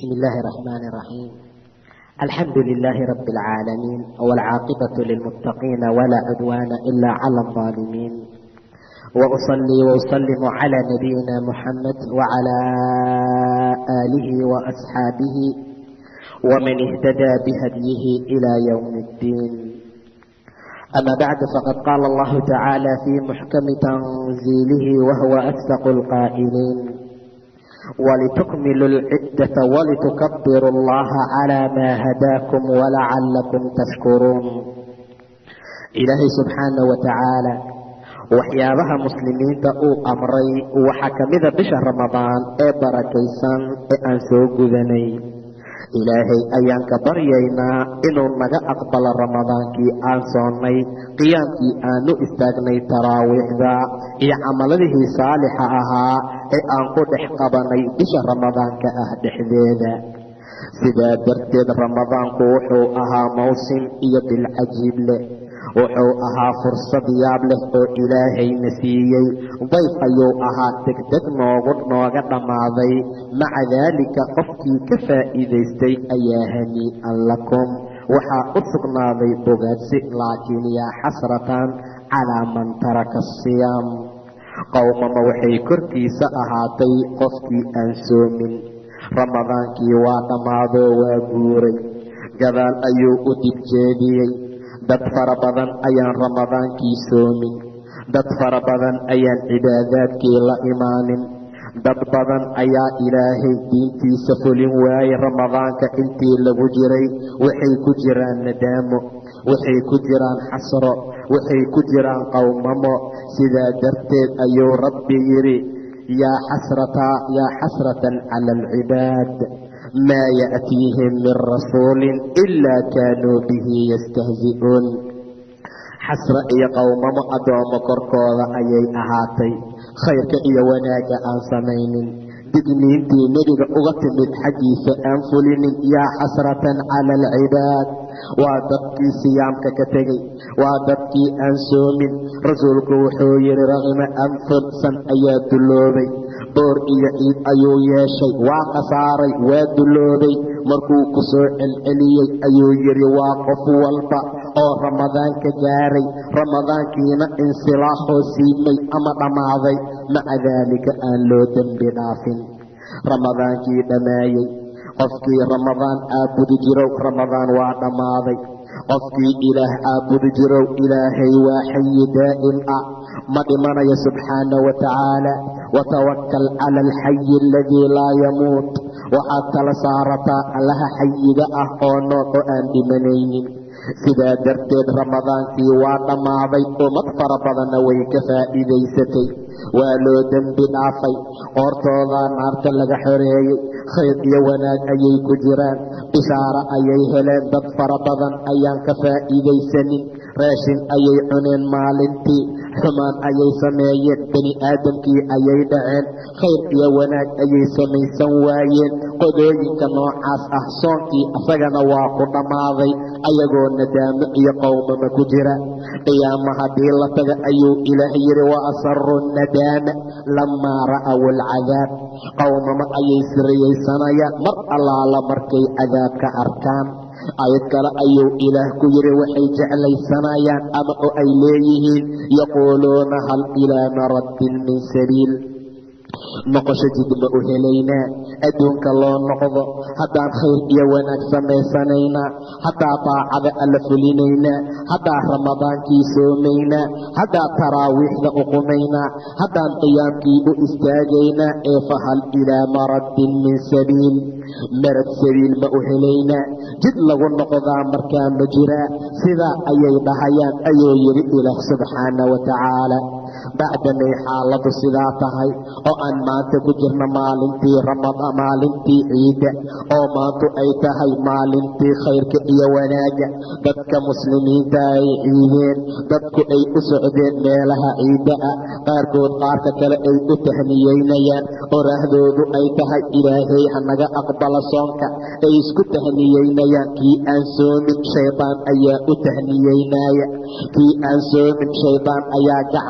بسم الله الرحمن الرحيم الحمد لله رب العالمين والعاقبة للمتقين ولا عدوان إلا على الظالمين وأصلي وأسلم على نبينا محمد وعلى آله وأصحابه ومن اهتدى بهديه إلى يوم الدين أما بعد فقد قال الله تعالى في محكم تنزيله وهو أصدق القائلين ولتكملوا العدة ولتكبروا الله على ما هداكم ولعلكم تشكرون إلهي سبحانه وتعالى waxyaabaha muslimiinta uu amray waxaa ka mida bisha ramadaan ee barakaysan ee aan soo gudanay ilaahay ayaan ka baryaynaa inuu naga aqbalo ramadaankii aan soonnay qiyaamkii aanu istaagnay taraawiixda iyo camaladihii saalixa ahaa ee aan ku dhex qabanay bisha ramadaanka ah dhexdeeda sidaa darteed ramadaanku wuxuu ahaa mawsim iyo bilcajiib leh wuxuu ahaa fursad yaab leh oo ilaahayna siiyey dayf ayuu ahaa degdeg noogu nooga dhammaaday maca daalika qofkii ka faa'iidaystay ayaa hanii'an lakum waxaa u sugnaaday bogaadsi laakiin yaa xasratan calaa man taraka asiyaam qowmama waxay korkiisa ahaatay qofkii aan soomin ramadaankii waa dhammaadoo waa guuray gadaal ayuu u dibjeediyey dad fara badan ayaan ramadaankii soomin dad fara badan ayaan cibaadaadkii la imaanin dad badan ayaa ilaahay diintiisa fulin waayey ramadaanka intii lagu jiray waxay ku jiraan nadaamo waxay ku jiraan xasro waxay ku jiraan qowmamo sidaa darteed ayuu rabbi yidhi yaa xasrata yaa xasratan cala alcibaad maa ya'tiihim min rasuulin ilaa kaanuu bihi yastahzi'uun xasra iyo qowmamo addoommo korkooda ayay ahaatay khayrka iyo wanaagga aan samaynin digniintii nebiga uga timid xaggiisa aan fulinin yaa xasratan cala alcibaad waa dadkii siyaamka ka tegey waa dadkii aan soomin rasuulku wuxuu yidhi raqima anfursan ayaa dulloobay boor iyo ciid ayuu yeeshay waa khasaaray waa dulloobay markuu ku soo celceliyey ayuu yidhi waa qof walba oo ramadaanka gaaray ramadaankiina insilaaxoo siimay ama dhammaaday maca daalika aan loo dembi dhaafin ramadaankii dhammaayey qofkii ramadaan aabudi jirow ramadaan waa dhammaaday qofkii ilaah aabudi jirow ilaahay waa xayi daa'im ah ma dhimanayo subxaana wa tacaala watawakal cala alxayi aladii laa yamuut waxaad tala saarataa allaha xayiga ah oo nool oo aan dhimanaynin sidaa darteed ramadaankii waa dhammaaday ummad fara badanna way ka faa'iidaysatay waa loo dembi dhaafay qoortoodaa naarta laga xoreeyey khayr iyo wanaag ayay ku jiraan bishaaro ayay heleen dad fara badan ayaan ka faa'iidaysanin raashin ayay cuneen maalintii xumaan ayay sameeyeen bani aadamkii ayay dhaceen khayr iyo wanaag ayay samaysan waayeen qodooyinka noocaas ah soonkii asagana waa ku dhammaaday ayagoo nadaamo iyo qowmama ku jira qiyaama haddii la taga ayuu ilaah yidhi wa asaru nadaama lamaa ra'aw alcadaab qowmama ayay siriyaysanayaan mar allaala markay cadaabka arkaan ayad kale ayuu ilaah ku yidhi waxay jeclaysanayaan ama oo ay leeyihiin yaquuluuna hal ilaa maraddin min sabiil noqosho jid ma u helaynaa adduunka loo noqdo haddaan khayr iyo wanaag samaysanaynaa haddaa daacada alla fulinaynaa haddaa ramadaankii soomaynaa haddaa taraawiixda uqumaynaa haddaan qiyaamkii u istaagaynaa ee fahal ilaa maraddin min sabiil marad sabiil ma u helaynaa jid lagu noqdaa markaa ma jiraa sidaa ayay dhahayaan ayuu yidhi ilaah subxaana wa tacaala bacdamay xaaladu sidaa tahay oo aan maanta ku jirno maalintii ramada maalintii ciidda oo maantu ay tahay maalintii khayrka iyo wanaagga dadka muslimiinta ay ciideen dadku ay u socdeen meelaha ciidda ah qaarkood qaarka kale ay u tahniyeynayaan oraahdoodu ay tahay ilaahay hanaga aqbala soonka ay isku tahniyeynayaan kii aan soomin shaydaan ayaa u tahniyeynaya kii aan soomin shaydaan ayaa gacan qaada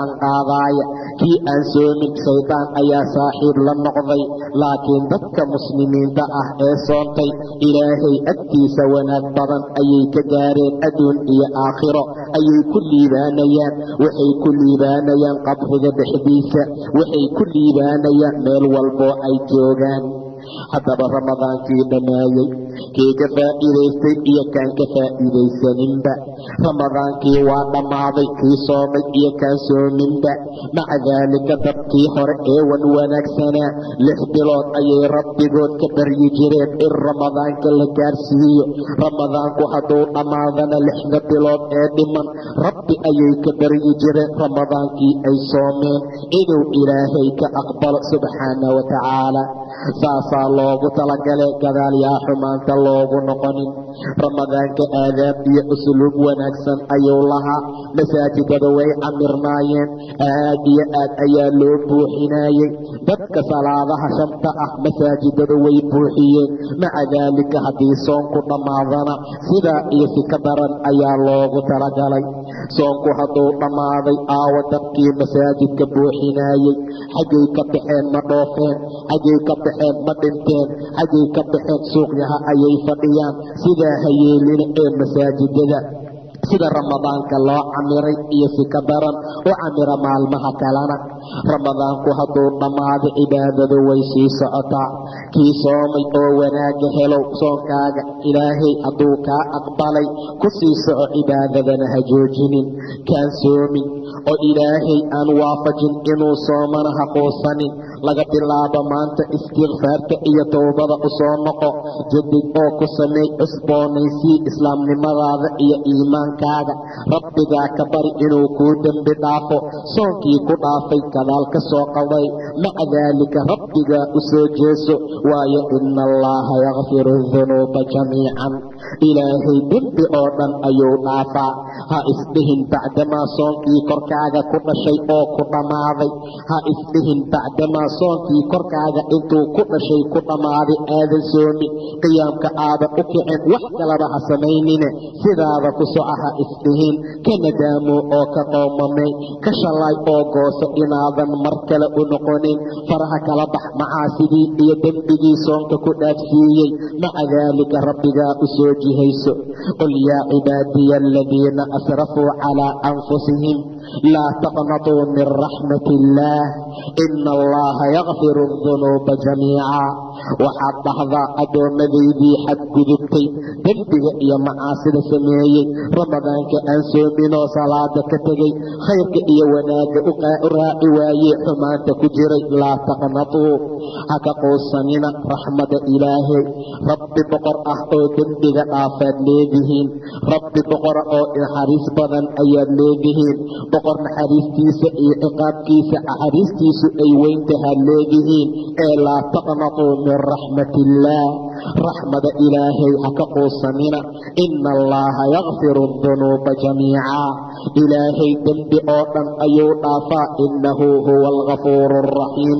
qaadaaya kii aan soomin shaydaan ayaa saaxiib la noqday laakiin dadka muslimiinta ah ee soontay ilaahay agtiisa wanaag badan ayay ka gaareen adduun iyo aakhiro ayay ku liibaanayaan waxay ku liibaanayaan qabriga dhexdiisa waxay ku liibaanayaan meel walboo ay joogaan haddaba ramadaankii dhammaayey kii ka faa'iidaystay iyo kaan ka faa'iidaysaninba ramadaankii waa dhammaaday kii soomay iyo kaan soominba maca daalika dadkii hore ee wan wanaagsanaa lix bilood ayay rabbigood ka baryi jireen in ramadaanka la gaarsiiyo ramadaanku hadduu dhammaadana lixda bilood ee dhiman rabbi ayay ka baryi jireen ramadaankii ay soomeen inuu ilaahay ka aqbalo subxaana wa tacaala saasaa loogu talagalay gadaal yaa xumaanta loogu noqonin ramadaanka aadaab iyo usluub wanaagsan ayuu lahaa masaajidada way camirnaayeen aad iyo aad ayaa loo buuxinayey dadka salaadaha shanta ah masaajidada way buuxiyeen maca daalika haddii soonku dhammaadana sidaa iyo si ka daran ayaa loogu talagalay soonku hadduu dhammaaday aawa dadkii masaajidka buuxinaayey xaggay ka baxeen ma dhoofeen xaggay ka baxeen ma dhinteen xaggay ka baxeen suuqyaha ayay fadhiyaan sidaa hayeelina ee masaajidada sida ramadaanka loo camiray iyo si ka daran u camira maalmaha kalena ramadaanku hadduu dhammaado cibaadadu way sii socotaa kii soomay oo wanaaga helow soonkaaga ilaahay hadduu kaa aqbalay ku sii soco cibaadadana ha joojinin kaan soomin oo ilaahay aan waafajin inuu soomana ha quusanin laga bilaabo maanta istikfaarta iyo towbada u soo noqo jadid oo ku sameey cusboonaysii islaamnimadaada iyo iimaankaaga rabbigaa ka bari inuu kuu dembi dhaafo soonkii ku dhaafay gadaal ka soo qaday maca daalika rabbigaa u soo jeeso waayo ina allaha yakfiru dunuuba jamiican ilaahay dembi oo dhan ayuu dhaafaa ha isdhihin bacdamaa soonkii korkaaga ku dhashay oo ku dhammaaday ha isdhihin bacdamaa soonkii korkaaga intuu ku dhashay ku dhammaaday aadan soomin qiyaamka aadan u kicin wax kalaba ha samaynine sidaada ku soca ha isdhihin ka nadaamoo oo ka qoomamay ka shalaay oo gooso inaadan mar kale u noqonin faraha kala bax macaasidii iyo dembigii soonka ku dhaafsiiyey maca daalika rabbigaa u soo jihayso qul yaa cibaadiya aladiina asrafuu calaa anfusihim laa taqnatuu min raxmat illaah ina allaha yakfiru dunuuba jamiica waxaad dhahdaa addoomadaydii xadgudubtay dembiga iyo macaasida sameeyey ramadaanka aan soominoo salaada ka tegey khayrka iyo wanaagga u raaci waayey xumaanta ku jiray laa taqnatuu ha ka quusanina raxmada ilaahay rabbi boqor ah oo dembiga dhaafaad leedihiin rabbi boqora oo naxariis badan ayaad leedihiin boqor naxariistiisa iyo ciqaabkiisa naxariistiisu ay weyntahaad leedihiin ee laa taqnatuu min raxmat illaah raxmada ilaahay ha ka quusanina ina allaha yakfiru dunuuba jamiica ilaahay dembi oo dhan ayuu dhaafaa inahu huwa algafuuru alraxiim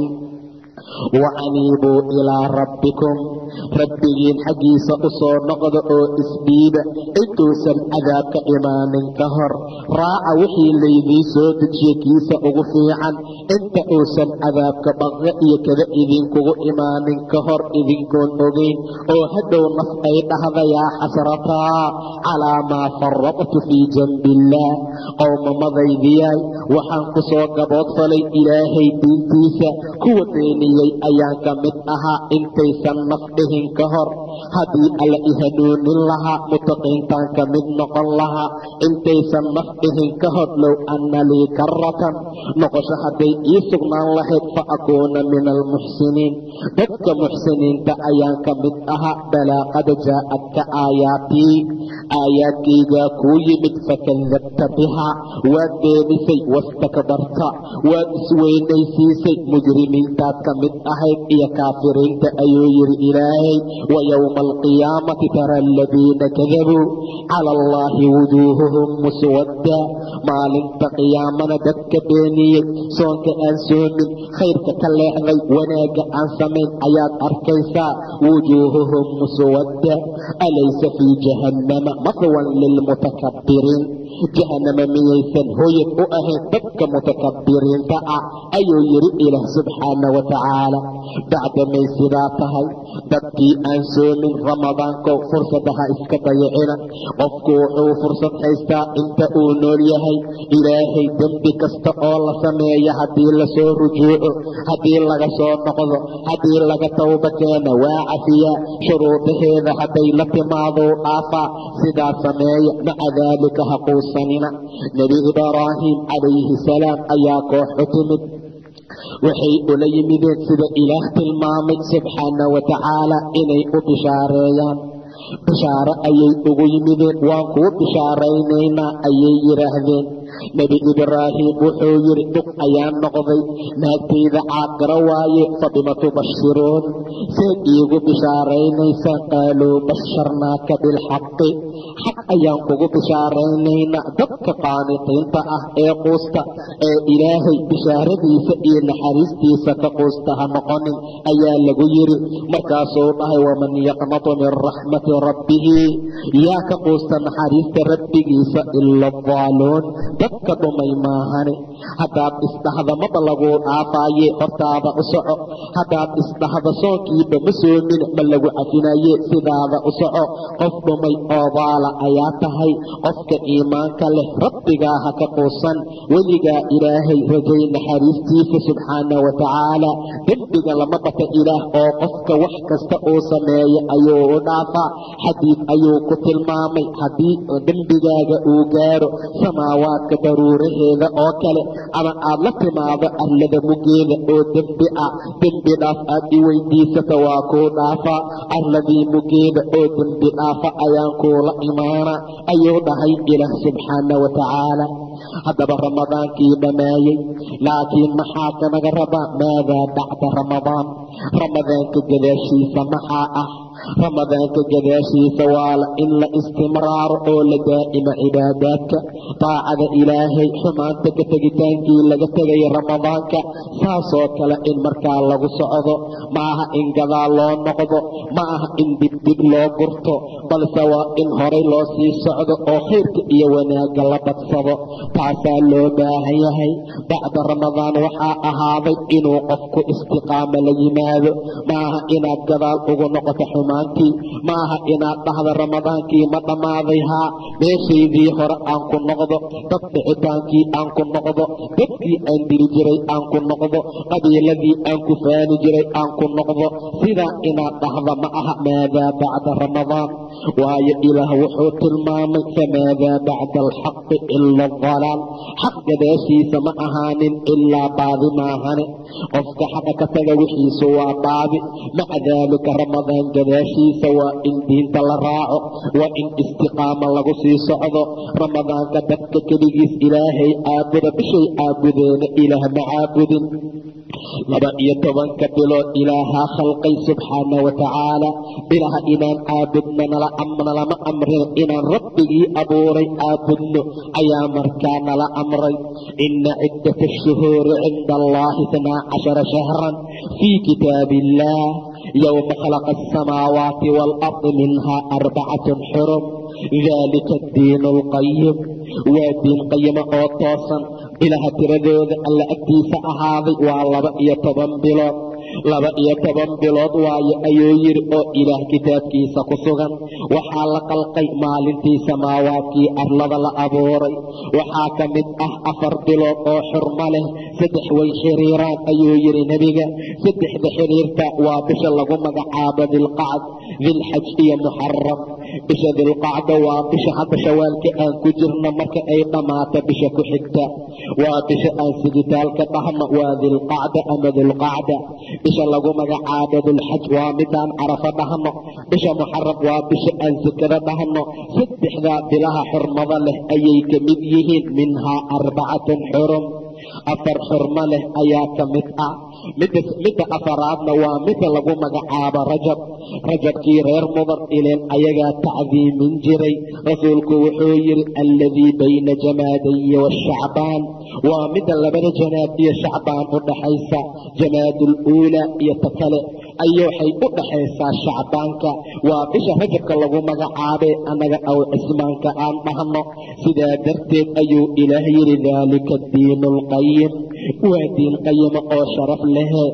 wacaniibuu ilaa rabbikum rabbigiin xaggiisa u soo noqda oo isdhiiba intuusan cadaabka imaanin ka hor raaca wixii laydii soo dejiye kiisa ugu fiican inta uusan cadaabka baqe iyo kada idinkugu imaanin ka hor idinkoon ogayn oo hadhow naf ay dhahda yaa xasrataa calaa maa faradtu fii janbi illaah qowmamadaydiyaay waxaan ku soo gaboodfalay ilaahay diintiisa kuwa beeniyey ayaan ka mid ahaa intaysan naf dhihin ka hor haddii alla i hanuunin lahaa mutaqiintaan ka mid noqon lahaa intaysan naf dhihin ka hor low anna lii karatan noqosho hadday ii sugnaan lahayd fa akuuna min almuxsiniin dadka muxsiniinta ayaan ka mid ahaa balaa qad jaa'adka aayaatii aayaadkaygaa kuu yimid fakadabta bihaa waad beenisay wastakbarta waad isweynaysiisay mujrimiintaad ka mid ahayd iyo kaafiriinta ayuu yidhi ilaahay wa yowma alqiyaamati tara aladiina kadabuu cala allaahi wujuuhuhum muswadda maalinta qiyaamana dadka beeniyey soonka aan soomin khayrka ka leexday wanaagga aan samayn ayaad arkaysaa wujuuhuhum muswadda alaysa fii jahannama mahwan lilmutakabbiriin jahanama miyaysan hoyad u ahayn dadka mutakabiriinta ah ayuu yidhi ilaah subxaana wa tacaala bacdamay sidaa tahay dadkii aan soomin ramadaanko fursadaha iska dayacina qofku wuxuu fursad haystaa inta uu nool yahay ilaahay dembi kasta oo la sameeya haddii lasoo rujuuco haddii laga soo noqdo haddii laga tawba keena waa cafiyaa shuruudaheeda hadday la timaadou dhaafaa sidaa sameeya maca daalika ha quusanina nebi ibraahim calayhi salaam ayaa koox u timid waxay ula yimideen sida ilaah tilmaamay subxaana wa tacaala inay u bishaareeyaan bishaaro ayay ugu yimideen waan kuu bishaaraynaynaa ayay yidhaahdeen nebi ibraahim wuxuu yidhi dhug ayaa noqday naagtayda caaqiro waaye fabima tubashiruun seed iigu bishaaraynaysaan qaaluu basharnaaka bilxaqi xaq ayaan kugu bishaaraynaynaa dadka qaaniqiinta ah ee quusta ee ilaahay bishaaradiisa iyo naxariistiisa ka quusta ha noqonin ayaa lagu yidhi markaasuu dhahay waman yaqnatu min raxmati rabbihi yaa ka quusta naxariista rabbigiisa ila adaaluun dadka dhumay maahane haddaad isdhahda maba laguu dhaafaaye hortaada u soco haddaad isdhahda soonkiiba ma soomin ma lagu cafinaye sidaada u soco qof dhumay oo daala ayaa tahay qofka iimaanka leh rabbigaa ha ka quusan weligaa ilaahay rajay naxariistiisa subxaana wa tacaala dembiga lama bata ilaah oo qofka wax kasta uu sameeyo ayuu u dhaafaa xadiid ayuu ku tilmaamay haddii dembigaaga uu gaaro samaawaadka daruuraheeda oo kale ama aad la timaado arlada mugeeda oo dembi ah dembi dhaaf aad i weydiisata waa kuu dhaafaa arladii mugeeda oo dembi dhaafa ayaan kuula imaana ayuu dhahay ilaah subxaana wa tacaala haddaba ramadaankii dhammaayey laakiin maxaa kanaga rabaa maadaa bacda ramadaan ramadaanka gadaashiisa maxaa ah ramadaanka gadaashiisa waala in la istimraaro oo la daa'imo cibaadaadka daacada ilaahay xumaanta ka tegitaankii laga tegaya ramadaanka saasoo kale in markaa lagu socdo ma aha in gadaal loo noqdo ma aha in dibdib loo gurto balse waa in horay loo sii socdo oo khayrka iyo wanaagga la badsado taasaa loo baahan yahay bacda ramadaan waxaa ahaaday inuu qofku istiqaamo la yimaado ma aha inaad gadaal ugu noqoto xumaantii ma aha inaad dhahda ramadaankii ma dhammaaday haa meeshaydii hore aan ku noqdo dad dhicitaankii aan ku noqdo dadkii aan diri jiray aan ku noqdo qabiiladii aan ku faani jiray aan ku noqdo sidaa inaad dhahda ma aha maadaa bacda ramadaan waayo ilaah wuxuu tilmaamay famaadaa bacda alxaqi ila adalaal xaq gadaashiisa ma ahaanin ilaa baadi maahane qofka xaqa ka taga wixiisu waa baadi maca daalika ramadaan gadaashiisa waa in diinta la raaco waa in istiqaama lagu sii socdo ramadaanka dadka keligiis ilaahay caabuda bishay caabudeena ilaah ma caabudin laba iyo tobanka bilood ilaahaa khalqay subxaana wa tacaala bilaha inaan caabudno nalama amrin inaan rabbigii abuuray caabudno ayaa markaa nala amray ina ciddat ashuhuuri cinda allahi itnaa cashara shahran fii kitaabi illaah yowma khalaqa asamaawaati waalardi minhaa arbacatun xurum dalika addiinu alqayim waa diin qayimo oo toosan bilaha tiradooda alla agtiisa ahaaday waa laba iyo toban bilood laba iyo toban bilood waayo ayuu yidhi oo ilaah kitaabkiisa ku sugan waxaa la qalqay maalintii samaawaadkii arlada la abuuray waxaa ka mid ah afar bilood oo xurmo leh saddex way xiriiraan ayuu yidhi nebiga saddexda xiriirta waa bisha lagu magacaabo dilqacd dilxaj iyo muxaram bisha dilqacda waa bisha hadda shawaalka aan ku jirno marka ay dhammaato bisha ku xigta waa bisha aan sigitaalka dhahno waa dilqacda ama dulqacda bisha lagu magacaabo dulxaj waa midaan carafo dhahno bisha muxaram waa bisha aan sakado dhahno saddexdaa bilaha xurmado leh ayay ka mid yihiin minhaa arbacatun xurum afar xurmo leh ayaa ka mid ah midda afaraadna waa midda lagu magacaabo rajab rajabkii reer mudar ileen ayagaa tacdiimin jiray rasuulku wuxuu yidhi alladii bayna jamaadayi washacbaan waa midda labada janaad iyo shacbaan u dhaxaysa jamaadul uulaa iyo ta kale ay waxay u dhaxaysaa shacbaanka waa bisha rajabka lagu magacaabay annaga aw cismaanka aan dhahno sidaa darteed ayuu ilaah yidhi daalika diinu alqayim waa diin qayima oo sharaf lehe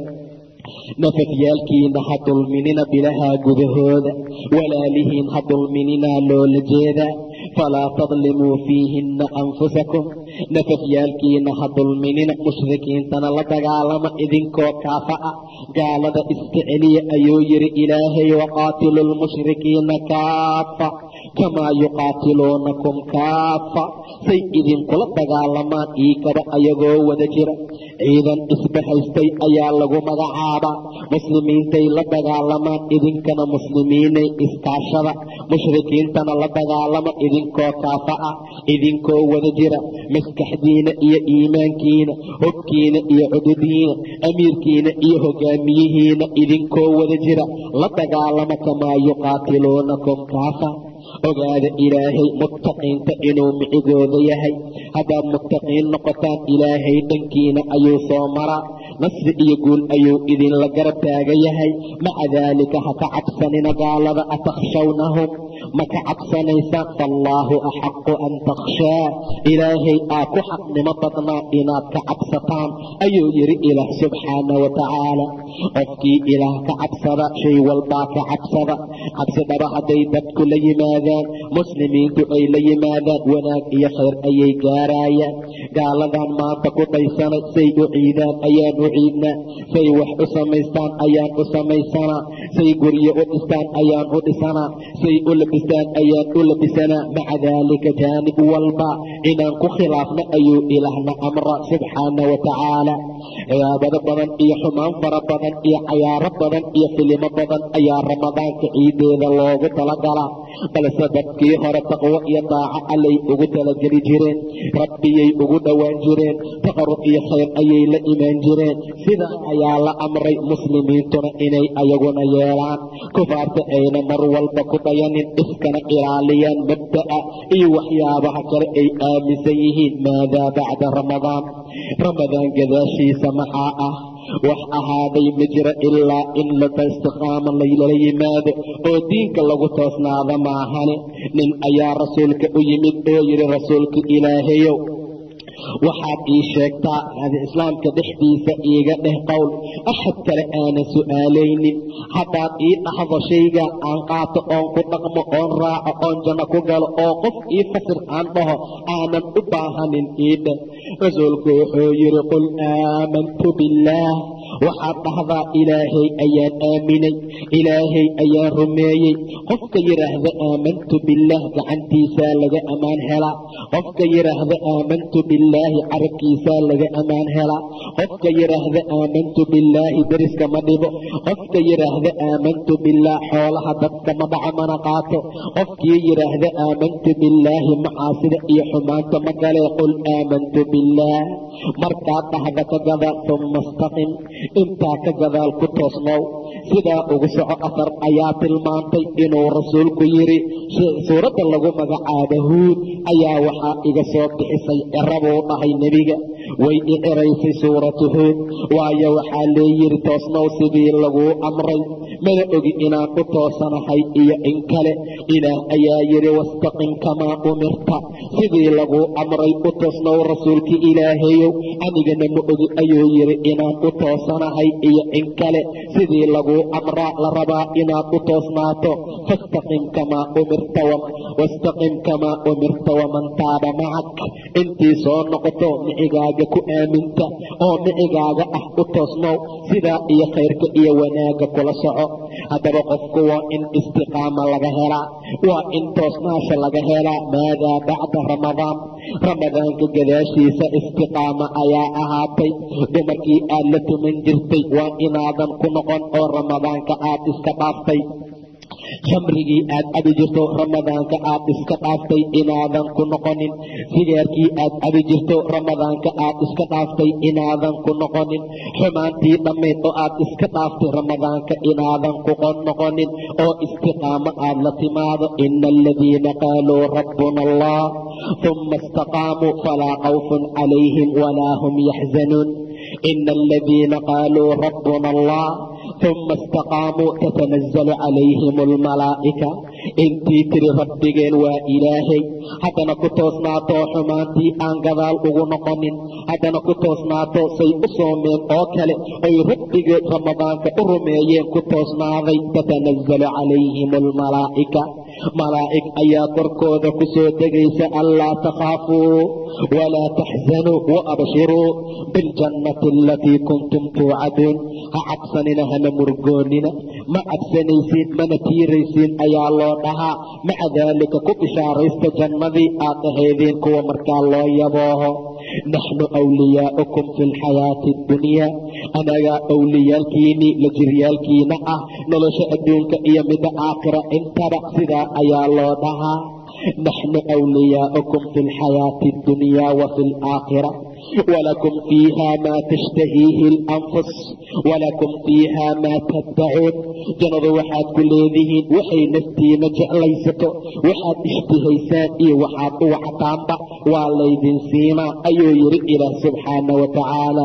nafafyaalkiina ha dulminina bilahaa gudahooda walaalihiin ha dulmininaa loola jeedaa falaa tadlimuu fiihinna anfusakum nafafyaalkiina ha dulminina mushrikiintana la dagaalama idinkoo kaafa ah gaalada iska celiya ayuu yidhi ilaahay waqaatilu lmushrikiina kaafa kamaa yuqaatiluunakum kaafa say idinkula dagaalamaan iikaba ayagoo wada jira ciidan isbahaystay ayaa lagu magacaabaa muslimiintay la dagaalamaan idinkana muslimiinay iskaashada mushrikiintana la dagaalama idinkoo kaafa ah idinkoo wada jira maskaxdiina iyo iimaankiina hogkiina iyo cududiina amiirkiina iyo hogaamiyihiina idinkoo wada jira la dagaalama kamaa yuqaatiluunakum kaafa ogaada ilaahay muttaqiinta inuu micigooda yahay haddaad muttaqiin noqotaan ilaahay dhankiina ayuu soo maraa nasri iyo guul ayuu idinla garab taaga yahay maca daalika ha ka cabsanina gaalada atakhshawnahum ma ka cabsanaysaan faallaahu axaqu an takhshaa ilaahay aa ku xaqnimo badnaa inaad ka cabsataan ayuu yidhi ilaah subxaana wa tacaala qofkii ilaah ka cabsada shay walbaa ka cabsada cabsidhaba hadday dadku la yimaadaan muslimiintu ay la yimaadaan wanaag iyo khayr ayay gaaraayaan gaaladan maanta ku dhaysanay say u ciidaan ayaan u ciidnaa say wax u samaystaan ayaan u samaysanaa say guryo u dhistaan ayaan u dhisanaa say u labistaan ayaan u labisanaa maca daalika jaanib walba inaan ku khilaafna ayuu ilaahna amra subxaana wa tacaala cibaabado badan iyo xumaan fara badan iyo cayaaro badan iyo filimo badan ayaa ramadaanka ciideeda loogu talagalaa balse dadkii hore taqwo iyo daaco allay ugu talageli jireen rabbiyay ugu dhowaan jireen taqarub iyo khayr ayay la imaan jireen sidaa ayaa la amray muslimiintuna inay ayaguna yeelaan kufaarta ayna mar walba ku dayanin iskana ilaaliyaan mabda'a iyo waxyaabaha kale ay aaminsan yihiin maadaa bacda ramadaan ramadaan gadaashiisa maxaa ah wax ahaaday ma jira ilaa in lata istiqaama laylala yimaado oo diinka lagu toosnaada maahane nin ayaa rasuulka u yimid oo yidhi rasuulka ilaahayow waxaad ii sheegtaa islaamka dhexdiisa iiga dheh qowl axad kale aanan su'aalaynin haddaad ii dhahdo shayga aan qaato oon ku dhaqmo oon raaco oon janno ku galo oo qof ii fasir aan dhaho aanan u baahanin ii dheh rasuulku wuxuu yidhi qul aamantu billaah waxaad dhahdaa ilaahay ayaan aaminay ilaahay ayaan rumeeyey qofka yidhaahda aamantu billaah gacantiisaa laga ammaan helaa qofka yidhaahda aamantu billaahi carabkiisaa laga ammaan helaa qofka yidhaahda aamantu billaahi deriska ma dhibo qofka yidhaahda aamantu billaah xoolaha dadka ma dhaca mana qaato qofkii yidhaahda aamantu billaahi macaasida iyo xumaanta ma galee qul aamantu billaah markaad dhahda ka gadaal uma istaqim intaa ka gadaal ku toosnow sidaa ugu soco afar ayaa tilmaantay inuu rasuulku yidhi suuradda lagu magacaabo huud ayaa waxaa iga soo bixisay cirabuu dhahay nebiga way i ciraysay suuratu huud waayo waxaa leeyidhi toosnow sidii laguu amray mana ogi inaan u toosanahay iyo in kale ilaah ayaa yidhi wastaqim kamaa umirta sidii laguu amray u toosnow rasuulki ilaahayow anigana ma ogi ayuu yidhi inaan u toosanahay iyo in kale sidii laguu amraa la rabaa inaad u toosnaato fastaqim kamaa umirta wastaqim kamaa umirta waman taaba macak intii soo noqoto micigaaga ku aaminta oo micigaaga ah u toosnow sidaa iyo khayrka iyo wanaagga kula soco haddaba qofku waa in istiqaama laga helaa waa in toosnaasha laga helaa maadaa bacda ramadaan ramadaanka gadaashiisa istiqaama ayaa ahaatay dumarkii aad la tuman jirtay waa inaadan ku noqon oo ramadaanka aad iska dhaaftay khamrigii aad cabi jirto ramadaanka aad iska dhaaftay inaadan ku noqonin sigaarkii aad cabi jirto ramadaanka aad iska dhaaftay inaadan ku noqonin xumaantii dhammayd oo aad iska dhaaftay ramadaanka inaadan ku noqonin oo istiqaamo aad la timaado ina aladiina qaaluu rabbuna allah uma istaqaamuu falaa khawfun calayhim walaa hum yaxzanuun ina aladiina qaaluu rabbuna allah uma istaqaamuu tatanazalu calayhim almalaa'ika intii tiri rabbigeen waa ilaahay haddana ku toosnaato xumaantii aan gadaal ugu noqonin haddana ku toosnaato say u soomeen oo kale oy rabbigeed ramadaanka u rumeeyeen ku toosnaaday tatanazalu calayhim almalaa'ika malaa'ig ayaa korkooda ku soo degaysa anlaa takhaafuu walaa taxzanuu wa abshiruu biاljannati alatii kuntum tuucaduun ha cabsanina hana murgoonina ma cabsanaysiin mana tiiraysiin ayaa loo dhahaa maca daalika ku bishaaraysta jannadii aad ahaydeen kuwa markaa loo yabooho naxnu wliyaa'ukum fi lxayaati اddunyaa anagaa wliyaalkiinnii la jiryaalkiina ah nolosha adduunka iyo midda aakhira intaba sidaa ayaa loo dhahaa naxnu wliyaa'ukum fi lxayaati اddunyaa wa fi alaakhira walakum fiiha maa tashtahiihi اlanfus walakum fiiha maa taddacuun jannadu waxaad ku leedihiin waxay naftiina jeclaysato waxaad ishtihaysaan iyo waxaad u wactaanba waa laydin siimaa ayuu yidhi ilaah subxaana wa tacaala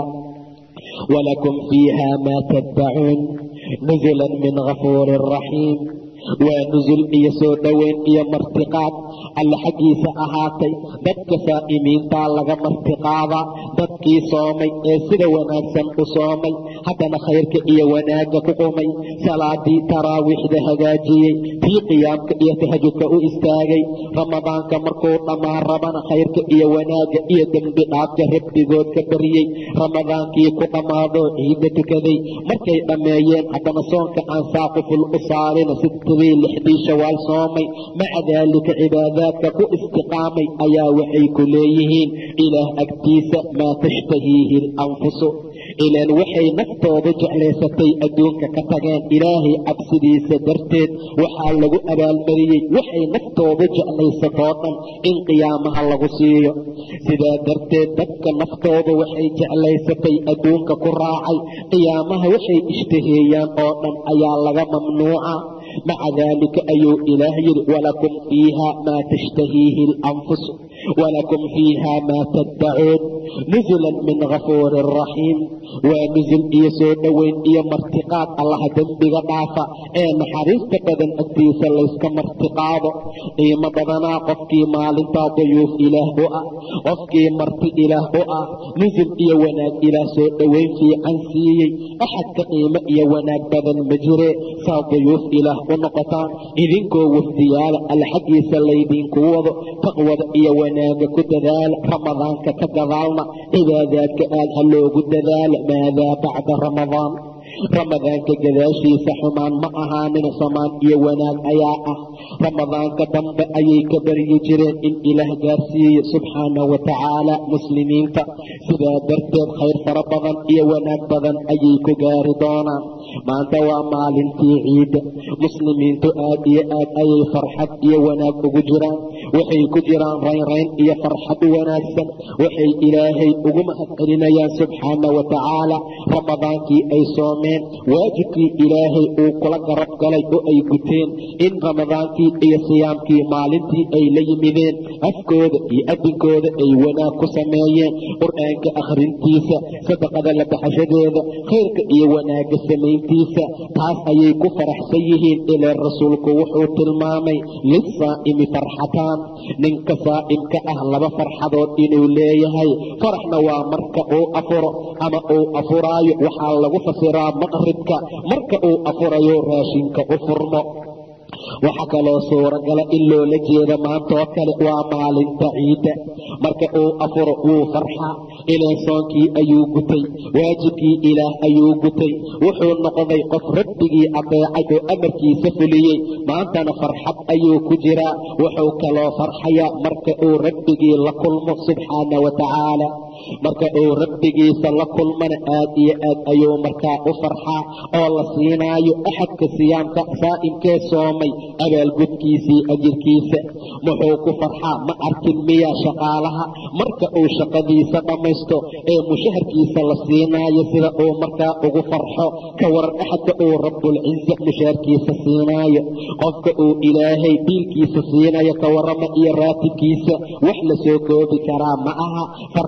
walakum fiiha maa taddacuun nusula min gafuurin raxiim waa nusul iyo soo dhoweyn iyo martiqaad alla xaggiisa ahaatay dadka saa'imiintaa laga martiqaadaa dadkii soomay ee sida wanaagsan u soomay haddana khayrka iyo wanaagga ku qumay salaadii taraawiixda hagaajiyey tii qiyaamka iyo tahajudka u istaagay ramadaanka markuu dhammaan rabana khayrka iyo wanaagga iyo dembi dhaafka rabbigood ka baryey ramadaankii ku dhammaadoo ciidda tukaday markay dhammeeyeen haddana soonka aan saaquful u saarina sidtadii lixdii shawaal soomay maca daalika cibaadaadka ku istiqaamay ayaa waxay ku leeyihiin ilaah agtiisa maa tashtahiihi alanfusu ilaan waxay naftooda jeclaysatay adduunka ka tageen ilaahay cabsidiisa darteed waxaa lagu abaalmariyey waxay naftooda jeclaysatoo dhan in qiyaamaha lagu siiyo sidaa darteed dadka naftooda waxay jeclaysatay adduunka ku raacay qiyaamaha waxay ishtaheeyaan oo dhan ayaa laga mamnuuca maca daalika ayuu ilaah yidhi walakum fiiha maa tashtahiihi alanfus walakum fiiha maa taddacuun nusulan min gafuurin raxiim waa nusul iyo soo dhoweyn iyo martiqaad allaha dembiga dhaafa ee naxariista badan agtiisa layska martiqaado qiimo badanaa qofkii maalintaa duyuuf ilaah u ah qofkii marti ilaah u ah nusul iyo wanaag ilaah soo dhoweyn fiican siiyey axad ka qiimo iyo wanaag badan ma jire saa duyuuf ilaah u noqotaan idinkoo wafdiyaala alla xaggiisa laydinku wado taqwada iyo wanaaga ku dadaala ramadaanka ka gadaalna cibaadaadka aad ha loogu dadaala maadaa bacda ramadaan ramadaanka gadaashiisa xumaan ma ahaanin samaan iyo wanaag ayaa ah ramadaanka dambe ayay ka baryi jireen in ilaah gaarsiiyo subxaana wa tacaala muslimiinta sidaa darteed khayr fara badan iyo wanaag badan ayay ku gaari doonaan maanta waa maalintii ciidda muslimiintu aad iyo aad ayay farxad iyo wanaag ugu jiraan waxay ku jiraan raynrayn iyo farxad wanaagsan waxay ilaahay ugu mahad celinayaan subxaana wa tacaala ramadaankii ay soomeen waajibkii ilaahay uu kula garab galay oo ay guteen in ramadaankii iyo siyaamkii maalintii ay la yimideen afkooda iyo adinkooda ay wanaag ku sameeyeen qur-aanka akhrintiisa sadaqada la baxashadeeda khayrka iyo wanaagga samayntiisa taas ayay ku faraxsan yihiin ilee rasuulku wuxuu tilmaamay lisaa'imi farxataan ninka saa'imka ah laba farxadood inuu leeyahay faraxna waa marka uu afuro ama uu afuraayo waxaa lagu fasiraa maqribka marka uu afurayo raashinka u furmo waxaa kaloo suuragala in loola jeeda maantaoo kale waa maalinta ciidda marka uu afuro wuu farxaa ilaan soonkii ayuu gutay waajibkii ilaah ayuu gutay wuxuu noqday qof rabbigii adeecay oo amarkiisa fuliyey maantana farxad ayuu ku jiraa wuxuu kaloo farxayaa marka uu rabbigii la kulmo subxaana wa tacaala marka uu rabbigiisa la kulmana aad iyo aad ayuu markaa u farxaa oo la siinaayo axadka siyaamka saa'imkee soomay abaalgudkiisii ajirkiisa muxuu ku farxaa ma arkin miyaa shaqaalaha marka uu shaqadiisa dhammaysto ee mushaharkiisa la siinaayo sida uu markaa ugu farxo ka waran axadka uu rabbulciza mushaharkiisa siinaayo qofka uu ilaahay biilkiisa siinayo ka warama iyo raatibkiisa wax la soo koobi karaa ma aha farxadda iyo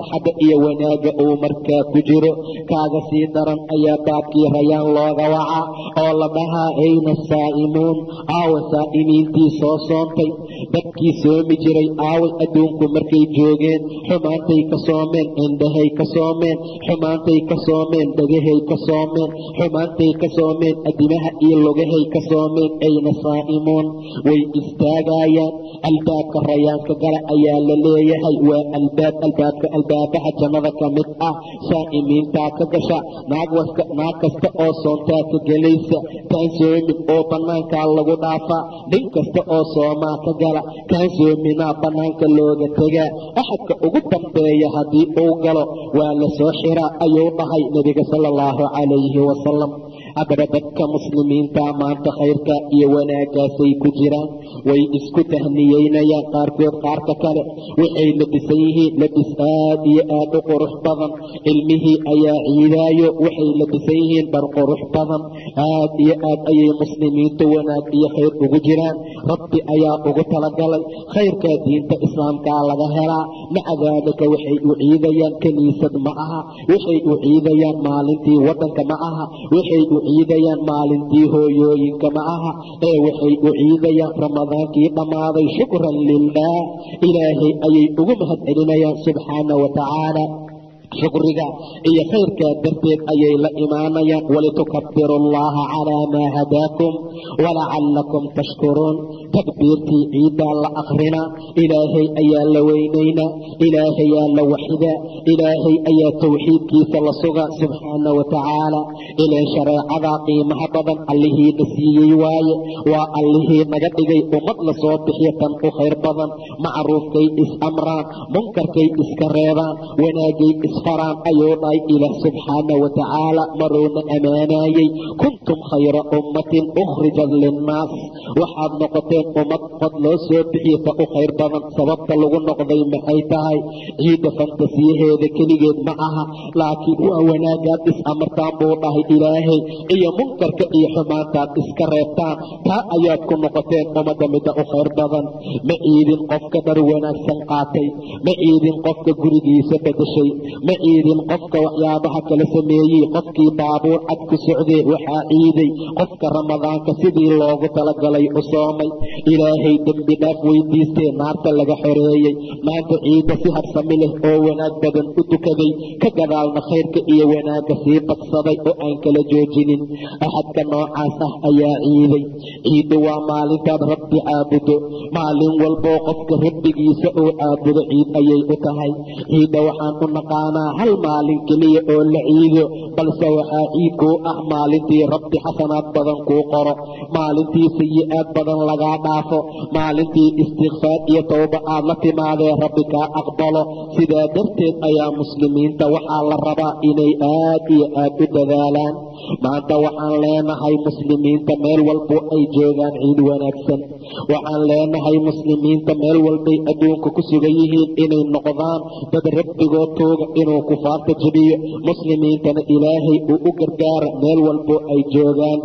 iyo wanaagga uu markaa ku jiro kaaga sii daran ayaa baabkii rayaan looga waca oo la dhahaa ayna saa'imuun aawa saa'imiintii soo soontay dadkii soomi jiray aaway adduunku markay joogeen xumaantay ka soomeen indhahay ka soomeen xumaantay ka soomeen dhagahay ka soomeen xumaantay ka soomeen adimaha iyo lugahay ka soomeen ayna saa'imuun way istaagayaan albaabka rayaanka gala ayaa la leeyahay waa albaab albaabka albaabaha jannada ka mid ah saa'imiintaa ka gasha naag kasta oo soontaa ka gelaysa kaan soomin oo bannaankaa lagu dhaafaa nin kasta oo soomaa ka gala kaan soominaa bannaanka looga tegaa axadka ugu dambeeya haddii uu galo waa la soo xiraa ayuu dhahay nebiga sala allahu calayhi wasalam haddaba dadka muslimiinta maanta khayrka iyo wanaagaasay ku jiraan way isku tahniyeynayaan qaarkood qaarka kale waxay labisan yihiin labis aad iyo aad u qurux badan ilmihii ayaa ciidaayo waxay labisan yihiin dhar qurux badan aad iyo aad ayay muslimiintu wanaag iyo khayr ugu jiraan rabbi ayaa ugu talagalay khayrkaa diinta islaamkaa laga helaa maca daalika waxay u ciidayaan kiniisad ma aha waxay u ciidayaan maalintii waddanka ma aha waxay u ciidayaan maalintii hooyooyinka ma aha ee waxay u ciidayaan ramadaankii dhammaaday shukran lilah ilaahay ayay ugu mahad celinayaan subxaana wa tacaala shukriga iyo khayrkaa darteed ayay la imaanayaan walitukabiru allaha calaa maa hadaakum walacallakum tashkuruun takbiirtii ciiddaa la akrinaa ilaahay ayaa la weynaynaa ilaahayaa la waxidaa ilaahay ayaa towxiidkiisa la sugaa subxaana wa tacaala ileen shareecadaa qiimaha badan allihiina siiyey waaye waa allihii naga dhigay ummad la soo bixiya tan u khayr badan macruufkay is-amraan munkarkay iska reebaan wanaagay isfaraan ayuu dhahay ilaah subxaana wa tacaala maruuna ammaanaayey kuntum khayra ummatin ukhrijat linnaas waxaad noqoteen ummad qod loo soo bixiya ta u khayr badan sababta lagu noqday maxay tahay ciidda fantasiyaheeda keligeed ma aha laakiin waa wanaagaad is-amartaan buu dhahay ilaahay iyo munkarka iyo xumaantaad iska reebtaan taa ayaad ku noqoteen ummadda midda u khayr badan ma ciidin qofka dhar wanaagsan qaatay ma ciidin qofka gurigiisa bedeshay ma ciidin qofka waxyaabaha kala sameeyey qofkii baabuur cad ku socdee waxaa ciiday qofka ramadaanka sidii loogu talagalay u soomay ilaahay dembi dhaaf weydiistee naarta laga xoreeyey maanta ciidda si habsami leh oo wanaag badan u dukaday ka gadaalna khayrka iyo wanaagga sii badsaday oo aan kala joojinin axadka noocaas ah ayaa ciiday ciiddu waa maalintaad rabbi caabudo maalin walboo qofka rabbigiisa uu caabudo ciid ayay u tahay ciidda waxaan u naqaanaa hal maalin keliya oo la ciido balse waxaa ciid kuu ah maalintii rabbi xasanaad badan kuu qoro maalintii sayi-aad badan lagaa dhaafo maalintii istikfaar iyo towba aad la timaadee rabbi kaa aqbalo sidaa darteed ayaa muslimiinta waxaa la rabaa inay aad iyo aad u dadaalaan maanta waxaan leenahay muslimiinta meel walbo ay joogaan ciid wanaagsan waxaan leenahay muslimiinta meel walbay adduunka ku sugan yihiin inay noqdaan dad rabbigood tooga inuu kufaarta jebiyo muslimiintana ilaahay uu u gargaara meel walbo ay joogaan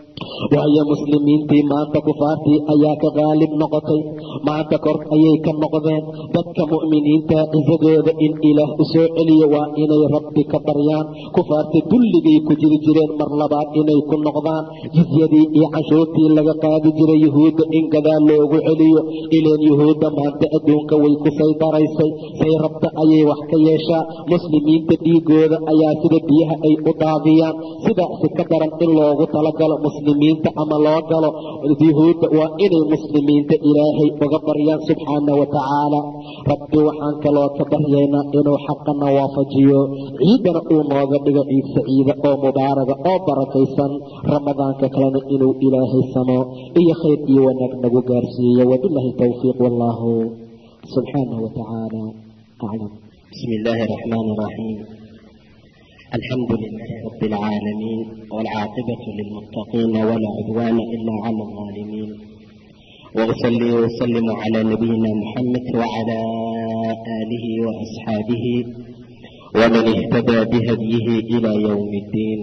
waayo muslimiintii maanta kufaartii ayaa ka qaalib noqotay maanta kor ayay ka noqdeen dadka mu'miniinta cisadooda in ilaah u soo celiyo waa inay rabbi ka baryaan kufaarta dulligay ku jiri jireen mar labaad inay ku noqdaan jisyadii iyo canshuurtii laga qaadi jiray yuhuudda in gadaal loogu celiyo ileen yuhuudda maanta adduunka way ku saydaraysay say rabta ayay wax ka yeeshaa muslimiinta dhiigooda ayaa sida biyaha ay u daadiyaan sidaasi ka daran in loogu talagalo muslimiinta ama loo galo yuhuudda waa inay muslimiinta ilaahay uga baryaan subxaana wa tacaala rabbi waxaan kaloo ka baryaynaa inuu xaqana waafajiyo ciidana uu nooga dhigo ciid saciida oo mubaaraga oo barakaysan ramadaanka kalena inuu ilaahay samo iyo khayr iyo wanaag nagu gaarsiiyo wabilaahi towfiiq wallaahu subxaanahu wa tacaala aclam بسم الله الرحمن الرحيم الحمد لله رب العالمين والعاقبة للمتقين ولا عدوان إلا على الظالمين وأصلي وأسلم على نبينا محمد وعلى آله وأصحابه ومن اهتدى بهديه إلى يوم الدين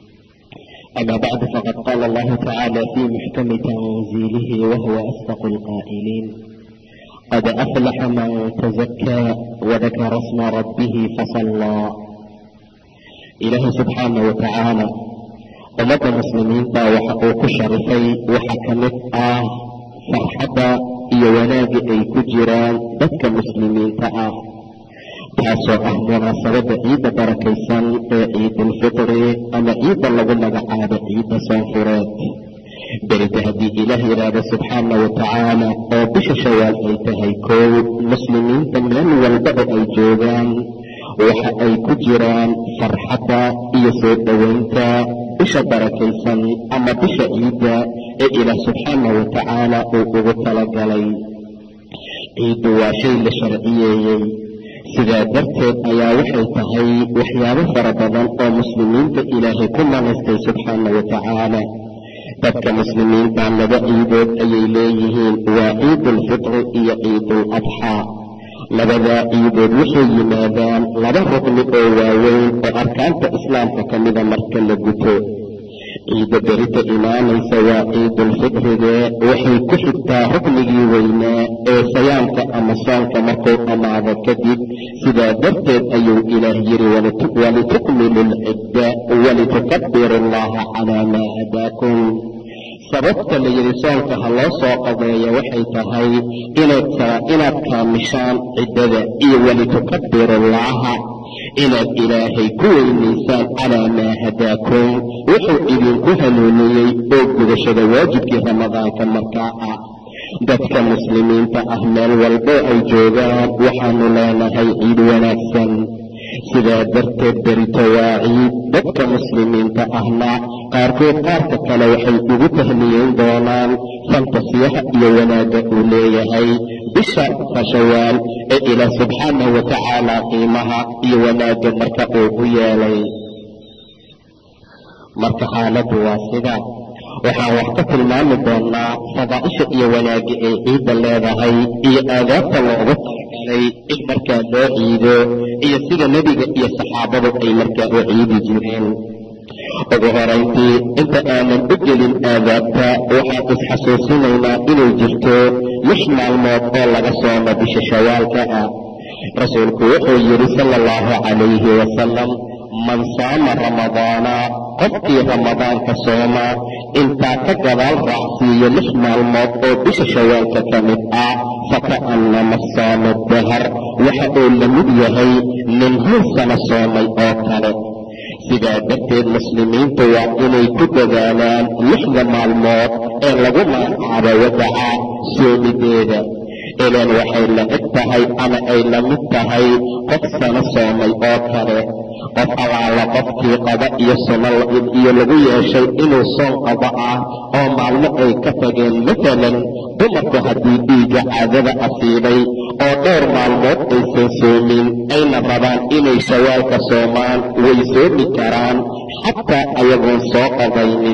أما بعد فقد قال الله تعالى في محكم تنزيله وهو أصدق القائلين qad aflaxa man tazakaa wadakara sma rabbihi fasallaa ilaahay subxaana wa tacaala ummadda muslimiinta waxa uu ku sharifay waxa ka mid ah farxadda iyo wanaagga ay ku jiraan dadka muslimiinta ah taasoo ah munaasabadda ciidda barakaysan ee ciidulfitri ama ciidda lagu magacaabo ciidda soonfureed berita haddii ilaah yidhaahdo subxaana wa tacaala oo bisha shawaal ay tahay kow muslimiinta meel walba oo ay joogaan waxa ay ku jiraan farxadda iyo soo dhoweynta bisha barakaysan ama bisha ciidda ee ilaah subxaana wa tacaala uu ugu talagalay ciiddu waa shay la sharciyeeyey sidaa darteed ayaa waxay tahay waxyaabo fara badan oo muslimiinta ilaahay ku manaystay subxaana wa tacaala dadka muslimiinta laba ciidood ayay leeyihiin waa ciidulfitri iyo ciidul adxaa labadaa ciidood waxay yimaadaan laba rugni oo waaweyn oo arkaanta islaamka ka mida marka la guto ciidda berita imaanaysa waa ciidulfitrige waxay ku xigtaa ruknigii weynaa ee sayaamka ama soonka markuu dhammaado kadib sidaa darteed ayuu ilaah yidhi walitukmilu lcidda walitukabiru allaha calaa maa hadaakum sababta la yidhi soonka ha loo soo qadeeya waxay tahay inaad kaamishaan ciddada iyo walitukabiru allaha inaad ilaahay ku weynaysaan calaa maa hadaakum wuxuu idinku hanuuniyey oo gudashada waajibkii ramadaanka markaa ah dadka muslimiinta ah meel walbo ay joogaan waxaanu leenahay ciid wanaagsan sidaa darteed berito waa ciid dadka muslimiinta ahna qaarkood qaarka kale waxay ugu tahniyeyn doonaan fantasiyaha iyo wanaagga uu leeyahay bisha fashawaal ee ilaah subxaanahu wa tacaala qiimaha iyo wanaagga marka uu u yeelay marka xaaladdu waa sida waxaan wax ka tilmaami doonnaa fadaa'isha iyo wanaagga ay ciidda leedahay iyo aadaabta loogu talagalay in markaa loo ciido iyo sida nebiga iyo saxaabadu ay markaa u ciidi jireen ugu horayntii inta aanan u gelin aadaabta waxaan isxasuusinaynaa inay jirto lix maalmood oo laga soomo bisha shawaalka ah rasuulku wuxuu yidhi sala allahu calayhi wasalam man saama ramadaana qofkii ramadaanka sooma intaa ka gadaal raacsiiyo lix maalmood oo bisha shawaalka ka mid ah faka'annama saama dahar waxa uu la mid yahay nin hal sano soomay oo kale sidaa darteed muslimiintu waa inay ku dadaalaan lixda maalmood ee lagu magacaabo wadaca soomideeda ilaan waxay la eg tahay ama ay la mid tahay qof sano soomay oo kale qof allaala qofkii qaba iyo suno iyo lagu yeeshay inuu soon qabo ah oo maalmo ay ka tageen masalan dumarku haddii dhiigga caadada asiibay oo dhowr maalmood aysan soomin ayna rabaan inay shawaalka soomaan way soomi karaan xataa ayagoon soo qabaynin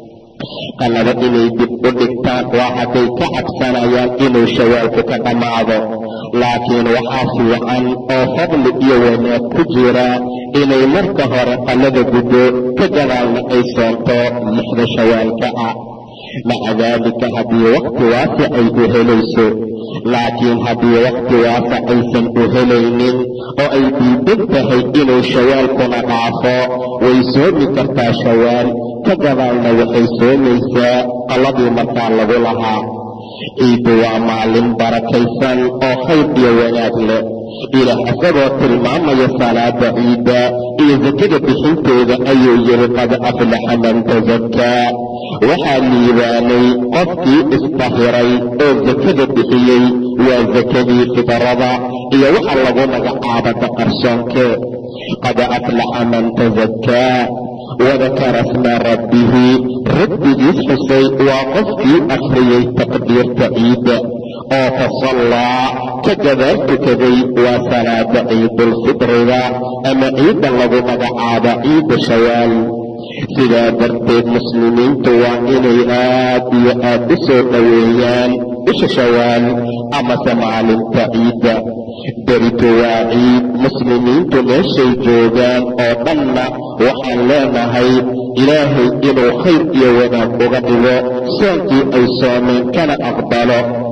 qalaba inay dib u dhigtaan waa hadday ka cabsanayaan inuu shawaalku ka dhammaado laakiin waxaa fiican oo fadli iyo wanaag ku jira inay marka hore qallada guddo ka gadaalna ay soonto lixda shawaalka ah maca daalika haddii wakhti waasa ay u helayso laakiin haddii wakhti waasa aysan u helaynin oo ay diidan tahay inuu shawaalkuna dhaafo way soomi kartaa shawaal ka gadaalna waxay soomaysaa qalladii markaa lagu lahaa ciiddu waa maalin barakaysan oo khayr iyo wanaag leh ilaah isagoo tilmaamaya salaada ciidda iyo sakada bixinteeda ayuu yidhi qad aflaxa man tasakaa waxaa liibaanay qofkii isdahiray oo sakada bixiyey waa sakadii fidarada iyo waxa lagu magacaaba daqarsoonke qad aflaxa man tasakaa wadakara sma rabbihi rabbigiis xusay waa qofkii akhriyey taqdiirta ciidda oo fasallaa ka gadaal tukaday waa salaada ciidulfitriga ama ciidda lagu magacaabo ciidda shawaal sidaa darteed muslimiintu waa inay aad iyo aad u soo dhoweeyaan bisha shawaal amase maalinta ciidda beritu waa ciid muslimiintu meeshay joogaan oo dhanna waxaan leenahay ilaahay inuu khayr iyo wanaag uga dhigo soonkii ay soomeen kana aqbalo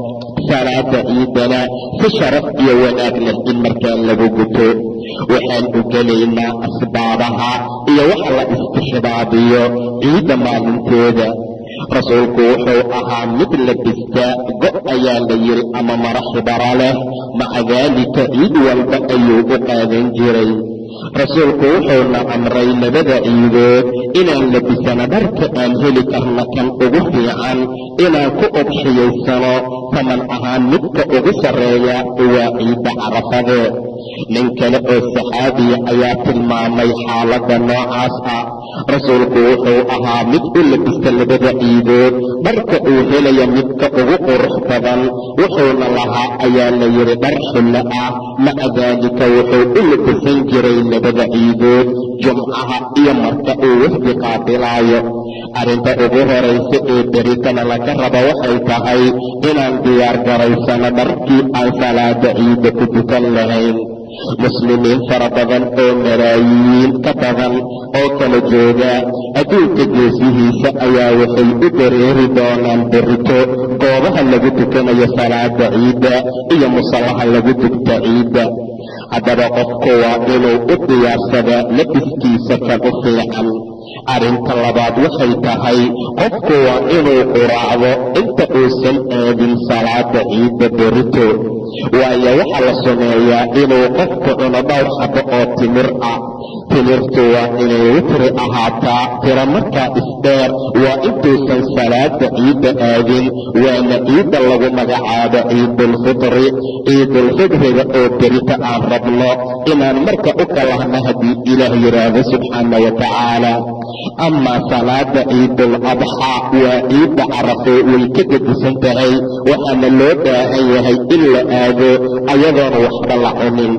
salaada ciidana si sharaf iyo wanaag leh in markaa lagu guto waxaan u gelaynaa asbaabaha iyo waxa la istixbaabiyo ciidda maalinteeda rasuulku wuxuu ahaa mid labista go' ayaa la yidhi ama mara xibara leh maca daalika ciid walba ayuu u qaadan jiray rasuulku wuxuuna amray labada ciidood inaan labisano dharka aan heli karna kan ugu fiican inaan ku udxiyaysano taman ahaan midka ugu sarreeya waa ciidda carafade nin kale oo saxaabiya ayaa tilmaamay xaaladda noocaas ah rasuulku wuxuu ahaa mid u labista labada ciidood dharka uu helaya midka ugu qurux badan wuxuuna lahaa ayaa la yidhi dhar xillo ah maca daalika wuxuu u labisan jiray labada ciidood jumcaha iyo marka uu wafdi qaabilaayo arrinta ugu horaysa ee beritana laga rabo waxay tahay inaan diyaar garaysano dharkii aan salaada ciidda ku dukan lahayn muslimiin fara badan oo malaayiin ka badan oo kala jooga adduunka geesihiisa ayaa waxay u dareeri doonaan berito goobaha lagu tukanayo salaada ciidda iyo musallaha lagu dugta ciidda haddaba qofku waa inuu u diyaarsada labiskiisa kan u fiican arrinta labaad waxay tahay qofku waa inuu quraacdo inta uusan aadin salaada ciidda berito waayo waxaa la sameeyaa inuu qofku cuno dhowr xabo oo timir ah timirtu waa inay witri ahaataa tira markaa isdheer waa intuusan salaada ciidda aadin waana ciidda lagu magacaabo ciidulfitri ciidulfitriga oo berita aan rabno inaan marka u kalahna haddii ilaah yidhaahdo subxaana wa tacaala amaa salaada ciidul adxaa waa ciidda carafo way ka gedisan tahay waxaana loo baahan yahay in la aado ayadoon waxba la cunin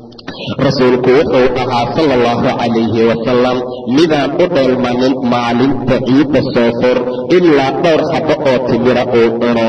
rasuulku wuxuu ahaa sala allahu calayhi wasalam midaan u dheelmanin maalinta ciidda soofur ilaa dhowr xabo oo timira uu cuno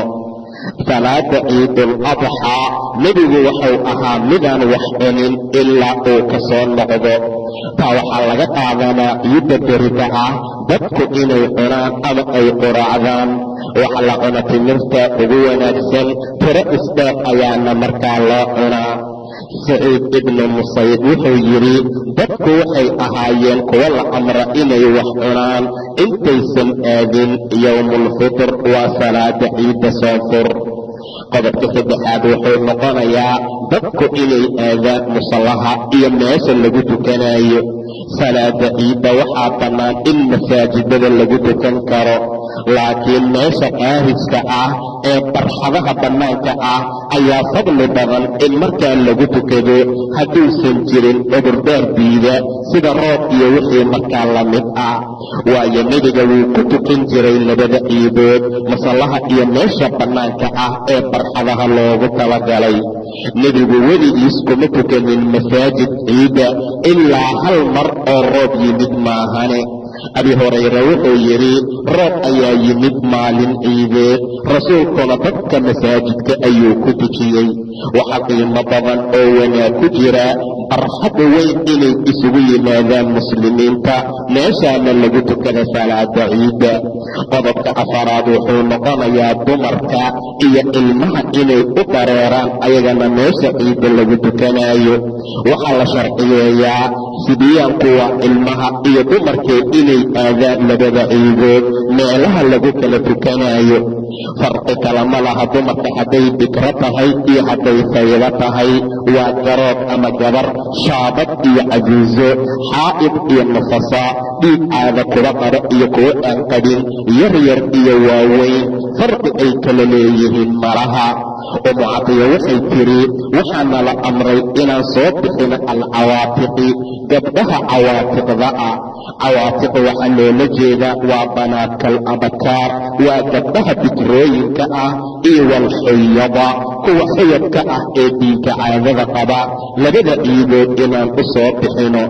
salaada ciidul adxaa nebigu wuxuu ahaa midaan wax cunin ilaa uu ka soo noqdo taa waxaa laga qaadanaa ciidda berida ah dadku inay cunaan ama ay quraacdaan waxa la cuna timirta ugu wanaagsan tiro isdheer ayaana markaa loo cunaa saciid ibnu musayd wuxuu yidhi dadku waxay ahaayeen kuwo la amra inay wax cunaan intaysan aadin yowmulfitr waa salaada ciidda soonfur qodobka saddexaad wuxuu noqonayaa dadku inay aadaan musallaha iyo meesha lagu tukanayo salaada ciidda waxaa bannaan in masaajidada lagu tukan karo laakiin meesha qaariska ah ee barxadaha bannaanka ah ayaa fadli badan in markaa lagu tukado hadduusan jirin cudurdaar diida sida roob iyo wixii markaa la mid ah waayo nebiga wuu ku tukan jiray labada ciidood masallaha iyo meesha bannaanka ah ee barxadaha loogu talagalay nebigu weligiis kuma tukanin masaajid ciidda ilaa hal mar oo roob yimid maahane abi hurayre wuxuu yidhi roob ayaa yimid maalin ciideed rasuulkuna dadka masaajidka ayuu ku tujiyey waxa qiimo badan oo wanaag ku jira barxadda weyn inay isugu yimaadaan muslimiinta meeshaana lagu tukada salaada ciidda qodobka afaraad wuxuu noqonayaa dumarka iyo ilmaha inay u dareeraan ayagana meesha ciidda lagu tukanayo waxaa la sharciyeeyaa sibiyaanku waa ilmaha iyo dumarkee inay aadaan labada ciidood meelaha lagu kala tukanayo farqi kalama laha dumarka hadday bikro tahay iyo hadday faydo tahay waa garoob ama gabar shaabad iyo cajuuso xaa'id iyo nufasa dhiig caada kuwa qaba iyo kuwo aan qabin yaryar iyo waaweyn farqi ay kala leeyihiin malaha umu cadiya waxay tiri waxaana la amray inaan soo bixino alcawaatiqi gabdhaha cawaatiqda ah cawaatiq waxaa loola jeedaa waa banaadkal abakaar waa gabdhaha bikrooyinka ah iyo walxuyada kuwa xuyadka ah ee dhiigga caadada qaba labada ciidood inaan u soo bixino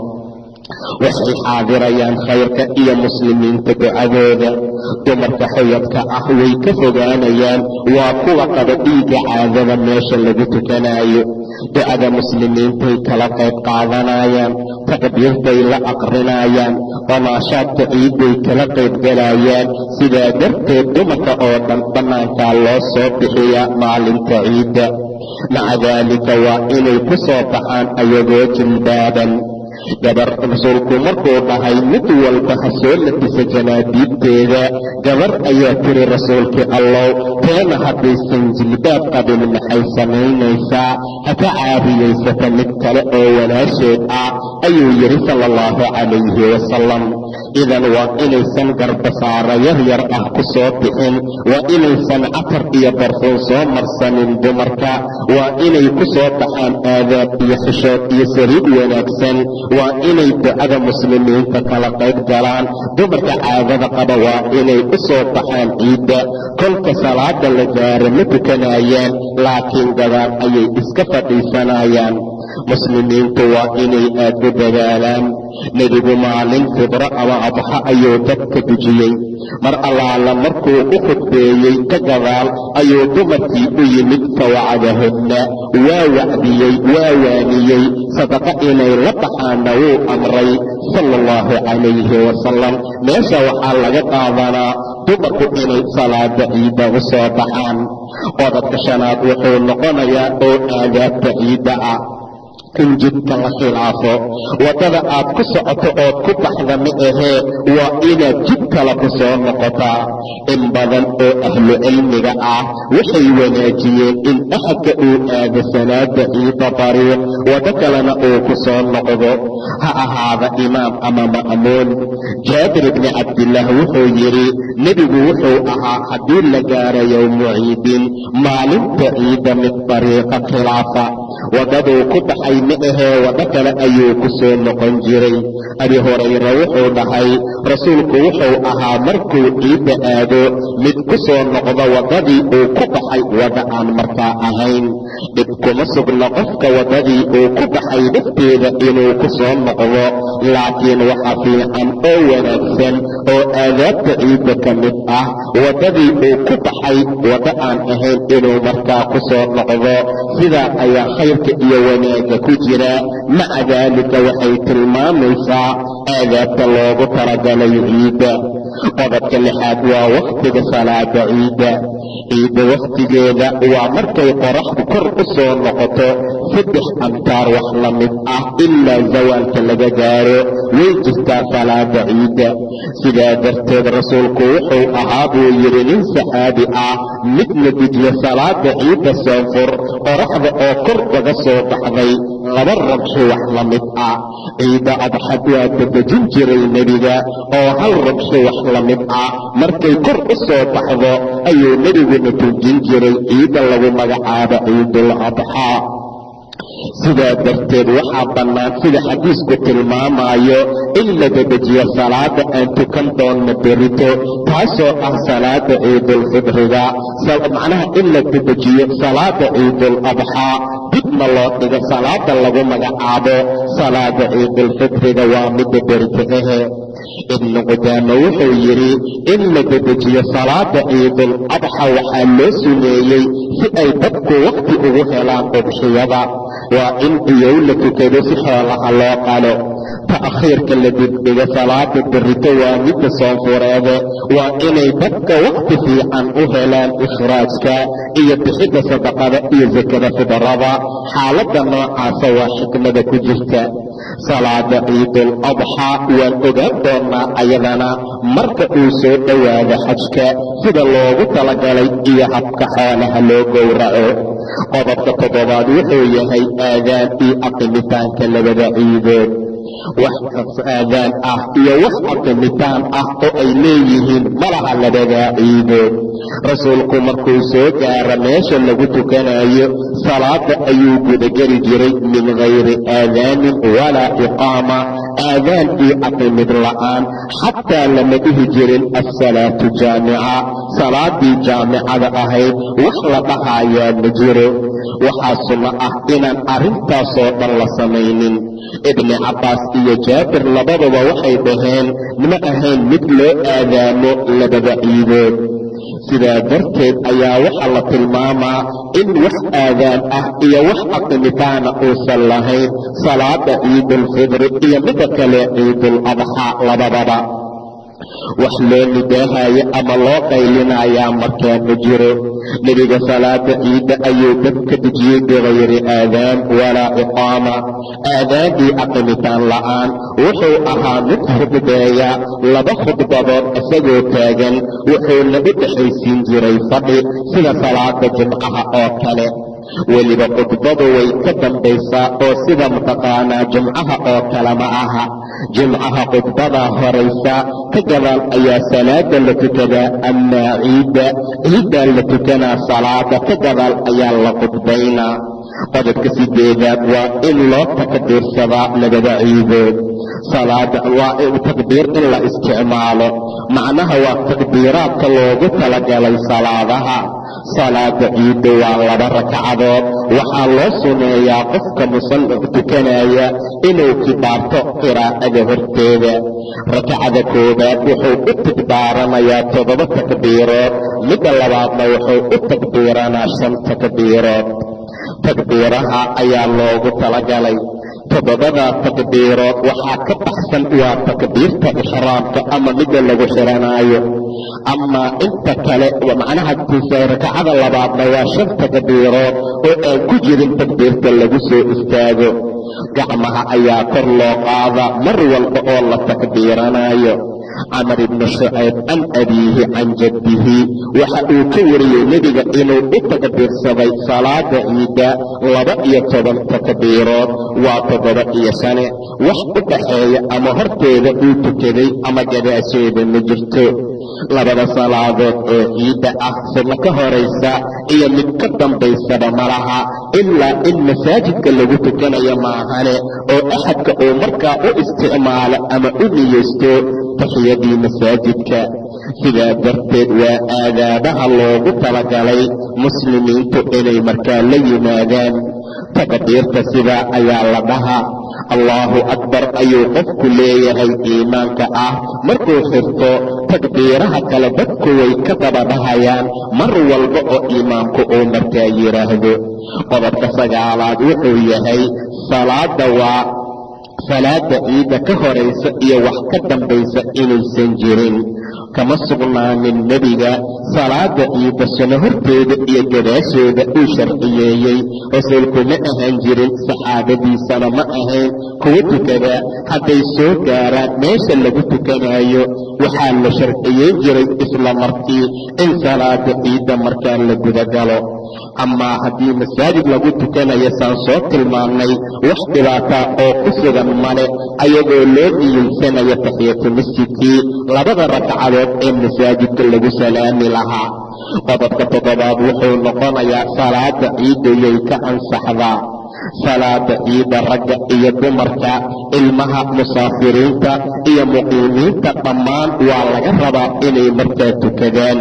waxay xaadirayaan khayrka iyo muslimiinta ducadooda dumarka xuyadka ah way ka fogaanayaan waa kuwa qaba dhiigga caadada meesha lagu tukanayo ducada muslimiintay kala qayb qaadanayaan takbiirtay la aqrinayaan damaashaadka ciidday kala qaybgalayaan sidaa darteed dumarka oo dhan bannaankaa loo soo bixiya maalinta ciidda maca daalika waa inay ku soo baxaan ayagoo jilbaaban gabar rasuulku markuu dhahay mid walba ha soo labisa janaabiibteeda gabar ayaa tiri rasuulkii allow teena haddaysan jilbaab qabin maxay samaynaysaa haka caadiyaysata mid kale oo walaasheed ah ayuu yidhi sala allahu calayhi wasalam idan waa inaysan garbasaara yar yar ah ku soo bixin waa inaysan catar iyo barfuun soo marsanin dumarka waa inay ku soo baxaan aadaab iyo xishood iyo saliid wanaagsan waa inay ducada muslimiinta kala qayb galaan dumarka caadada qaba waa inay u soo baxaan ciidda kolka salaada la gaaro ma tukanayaan laakiin gadaal ayay iska fadhiisanayaan muslimiintu waa inay aad u dadaalaan nebigu maalin fibro ama adxa ayuu dadka dujiyey mar allaala markuu u khudbeeyey ka gadaal ayuu dumarkii u yimid fawacdahunna waa wacdiyey waa waaniyey sadaqa inay la baxaanna wuu amray sala allahu calayhi wasalam meesha waxaa laga qaadanaa dumarku inay salaada ciidda u soo baxaan qodobka shanaad wuxuu noqonayaa oo aadaabta ciidda ah in jidka la khilaafo waddada aad ku socoto ood ku baxda ma ahee waa inaad jid kale ku soo noqotaa in badan oo ahlu cilmiga ah waxay wanaajiyeen in axadka uu aado salaada ciida dariiq waddo kalena uu ku soo noqdo ha ahaada imaam ama ma'muun jaabir ibni cabdillaah wuxuu yidhi nebigu wuxuu ahaa haddii la gaaro yowmu ciidin maalinta ciidda mid dariiqa khilaafa waddaduu ku baxay ma ahee waddo kale ayuu ku soo noqon jiray abi hurayra wuxuu dhahay rasuulku wuxuu ahaa markuu ciidda aado mid ku soo noqdo waddadii uu ku baxay wadda aan markaa ahayn dhib kuma sugna qofka waddadii uu ku baxay dhifteeda inuu ku soo noqdo laakiin waxa fiican oo wanaagsan oo aadaabta ciidda ka mid ah waddadii uu ku baxay waddo aan ahayn inuu markaa ku soo noqdo sidaa ayaa khayrka iyo wanaagga ku jira maca daalika waxay tilmaamaysaa aadaabta loogu talagalay ciidda qodobka lixaad waa wakhtiga salaada ciidda ciidda wakhtigeeda waa markay qoraxdu kor u soo noqoto saddex amtaar wax la mid ah ilaa zawaalka laga gaaro way jirtaa salaada ciidda sidaa darteed rasuulku wuxuu ahaa buu yidhi nin saxaabi ah midna dejiya salaada ciidda soonfur qoraxda oo kor uga soo baxday laba rabxi wax la mid ah ciidda adxad waa dadejin jiray nebiga oo hal rabxi wax la mid ah markay kor u soo baxdo ayuu nebiguna tujin jiray ciidda lagu magacaabo ciidul adxaa sidaa darteed waxaa bannaan sida xadiisku tilmaamaayo in la dedejiyo salaada aan tukan doonno berito taasoo ah salaada ciidulfidriga macnaha in la dedejiyo salaada ciidul adxaa dibna loo dhigo salaada lagu magacaabo salaada ciidulfidriga waa midda berito ahe ibnu qudaame wuxuu yidhi in la dedejiyo salaada ciidul adxa waxaa loo suneeyey si ay dadku wakhti ugu helaan udxiyada waa in iyow la tukado si xoolaha loo qalo ta'khiirka la dibdhigo salaada berito waa midda soonfureede waa inay dadka wakhti fiican u helaan ikhraajka iyo bixidda sadaqada iyo sakada fidarada xaaladda noocaasa waa xikmada ku jirta salaada ciidul adxaa waan ogaan doonnaa ayadana marka uu soo dhowaado xajka sida loogu talagalay iyo habka xoolaha loo gowraco qodobka toddobaad wuxuu yahay aadaan iyo aqimitaanka labada ciidood wax aadaan ah iyo wax aqimitaan ah oo ay leeyihiin malaha labadaa ciidood rasuulku markuu soo gaaro meesha lagu tukanayo salaada ayuu gudageli jiray min gayri aadaanin walaa iqaama aadaan iyo aqimid la'aan xataa lama dhihi jirin assalaatu jaamica salaadii jaamicada ahayd wax la dhahayaa ma jiro waxaa sunno ah inaan arrintaasoo dhan la samaynin ibni cabbaas iyo jaabir labaduba waxay dhaheen ma ahayn mid loo aadaamo labada ciidood sidaa darteed ayaa waxaa la tilmaamaa in wax aadaan ah iyo wax aqimitaana uusan lahayn salaada ciidulfidri iyo midda kale ciidul adxaa labadaba wax loo nidaahayo ama loo qaylinayaa markaa ma jiro nebiga salaada ciidda ayuu dad ka dejiyey bikayri aadaan walaa iqaama aadaandii aqimitaan la'aan wuxuu ahaa mid khudbeeya laba khudbadood isagoo taagan wuxuuna u dhexaysiin jiray fadhi sida salaada jimcaha oo kale weliba khudbadu way ka dambaysaa oo sida mataqaanaa jimcaha oo kale ma aha jimcaha khudbadaa horaysa ka gadaal ayaa salaada la tukadaa amaa ciidda ciiddaa la tukanaa salaada ka gadaal ayaa la khudbaynaa qodobka sideedaad waa in loo takbiirsadaa labada ciidood salaada waa takbiir in la isticmaalo macnaha waa takbiiraadka loogu talagalay salaadaha salaada ciidda waa laba ragcadood waxaa loo suneeyaa qofka musalli tukanaya inuu kibaarto qiraa'ada horteeda rakcada koowaad wuxuu u takbaaranayaa toddoba takbiirood midda labaadna wuxuu u takbiiranaa shan takbiirood takbiiraha ayaa loogu talagalay toddobadaa takbiirood waxaa ka baxsan waa takbiirta ixraamka ama midda lagu xiranaayo amaa inta kale macnaha rakacada labaadna waa shan takbiirood oo aan ku jirin takbiirta lagu soo istaago gacmaha ayaa kor loo qaada mar walba oo la takbiiranaayo camar ibni shucayb can abiihi can jaddihi waxa uu ka wariyey nebiga inuu u takbiirsaday salaada ciidda laba iyo toban takbiirood waa toddoba iyo shane wax u dhaxeeya ama horteeda uu tukaday ama gadaasheeda ma jirto labada salaadood oo ciidda ah sunno ka horaysa iyo mid ka dambaysaba malaha ilaa in masaajidka lagu tukanayo maahane oo axadka uu markaa u isticmaalo ama u niyeysto taxiyadii masaajidka sidaa darteed waa aadaabaha loogu talagalay muslimiintu inay markaa la yimaadaan takbiirta sidaa ayaa la dhahaa allaahu akbar ayuu qofku leeyahay iimaanka ah markuu xirto takbiiraha kale dadku way ka daba dhahayaan mar walba oo imaamku uu markaa yidhaahdo qodobka sagaalaad wuxuu yahay salaada waa salaada ciidda ka horaysa iyo wax ka dambaysa inaysan jirin kama sugnaanin nebiga salaada ciidda suno horteeda iyo gadaasheeda uu sharciyeeyey rasuulku ma ahaan jirin saxaabadiisana ma ahayn kuwa tukada hadday soo gaaraan meesha lagu tukanayo waxaa la sharciyeyn jiray isla markii in salaada ciidda markaa la gudagalo amaa haddii masaajid lagu tukanayo saan soo tilmaamnay wax dhibaataa oo ku sugan male ayagoo loo niyeysanayo taxiyatu masjidkii labada ragcadood ee masaajidka lagu salaami lahaa qodobka toddobaad wuxuu noqonayaa salaada ciiddayay ka ansaxdaa salaada ciidda ragga iyo dumarka ilmaha musaafiriinta iyo muqiimiinta dhammaan waa laga rabaa inay markaa tukadaan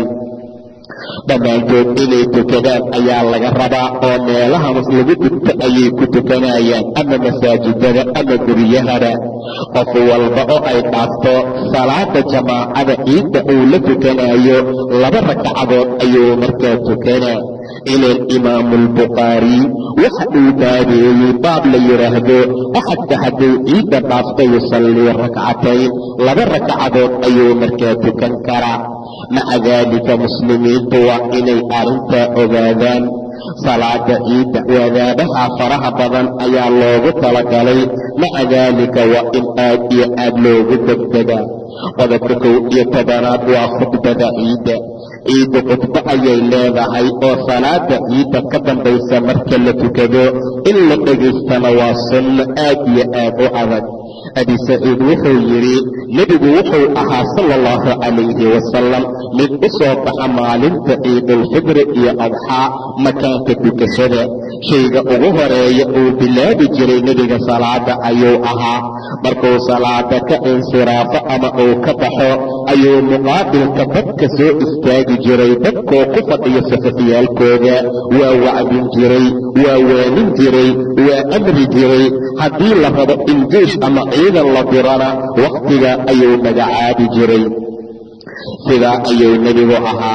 dhammaantood inay tukadaan ayaa laga rabaa oo meelaha lagu dugto ayay ku tukanayaan ama masaajidada ama guryahada qof walba oo ay dhaafto salaada jamaacada ciidda uu la tukanayo laba ragcadood ayuu markaa tukanaa ila imaamu albukhaari waxa uu baabeeyey baab la yidhaahdo axadka hadduu ciidda dhaafto yusallii rakcatayn laba ragcadood ayuu markaa tukan karaa maca daalika muslimiintu waa inay arrintaa ogaadaan salaada ciidda wadaabaha faraha badan ayaa loogu talagalay maca daalika waa in aad iyo aad loogu degdegaa qodobka kow iyo tobanaad waa khudbada ciidda ciidda khudbo ayay leedahay oo salaada ciidda ka dambaysa marka la tukado in la dhegaystana waa sunno aad iyo aad u adag abi saciid wuxuu yidhi nebigu wuxuu ahaa sala allahu calayhi wasalam mid u soo baxa maalinta ciidulfidri iyo adxaa makaanka dukashada shayga ugu horeeya uu bilaabi jiray nebiga salaada ayuu ahaa markuu salaada ka insiraafo ama uu ka baxo ayuu muqaabilka dadka soo istaagi jiray dadkoo ku fadhiya safafyaalkooda waa wacdin jiray waa waanin jiray waa amri jiray haddii la rabo in jeish ama ciidan la dirana wakhtiga ayuu magacaabi jiray sidaa ayuu nebigu ahaa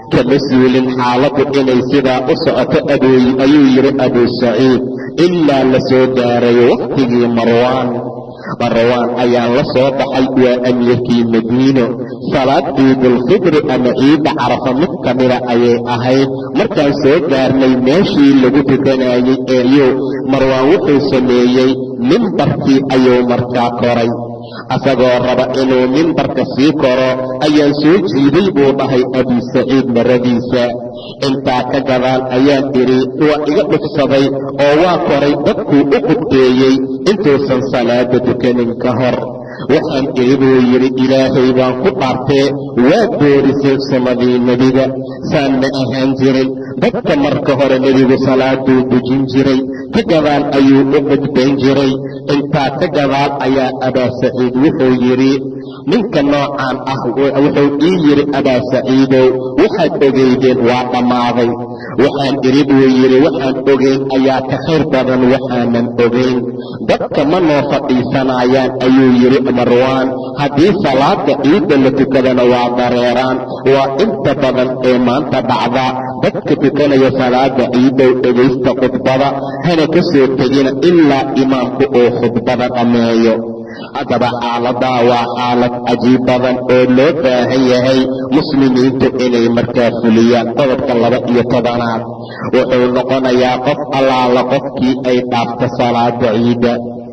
kama suulin xaaladdu inay sidaa u socoto abooyi ayuu yidhi abuu saciid ilaa la soo gaaray wakhtigii marwaan marwaan ayaa la soo baxay waa amiirkii madiino salaad ciidulfidri ama ciidda carafa mid ka mida ayay ahayd markaan soo gaarnay meeshii lagu tukanayey eeyuu marwaan wuxuu sameeyey mimbarkii ayuu markaa koray asagoo raba inuu mimbarka sii koro ayaan soo jiiday buu dhahay abi saciid maradiisa intaa ka gadaal ayaan idhi waa iga dhufsaday oo waa koray dadkuu u qudbeeyey intuusan salaada tukanin ka hor waxaan idhi buu yidhi ilaahay baan ku dhaartee waa boorisay sunnadii nebiga saan ma ahaan jirin dadka marka hore nebigu salaaduu dujin jiray ka gadaal ayuu u qudbayn jiray intaa ka gadaal ayaa abaa saciid wuxuu yidhi ninka noocaan ah wuxuu ii yidhi abaa saciidow waxaad ogeydeen waa dhammaaday waxaan idhi buu yidhi waxaan ogeyn ayaa ka khayr badan waxaanan ogeyn dadka ma noo fadhiisanayaan ayuu yidhi marwaan haddii salaada ciidda la tukadana waa dareeraan waa inta badan ee maanta dhacda dadka tukanaya salaada ciiddow dhegaysta khudbada hana ka soo tegina ilaa imaamku uu khudbada dhammeeyo haddaba xaaladaa waa xaalad cajiib badan oo loo baahan yahay muslimiintu inay markaa fuliyaan qodobka laba iyo tobanaad wuxuu noqonayaa qof allaala qofkii ay dhaafto salaada ciidda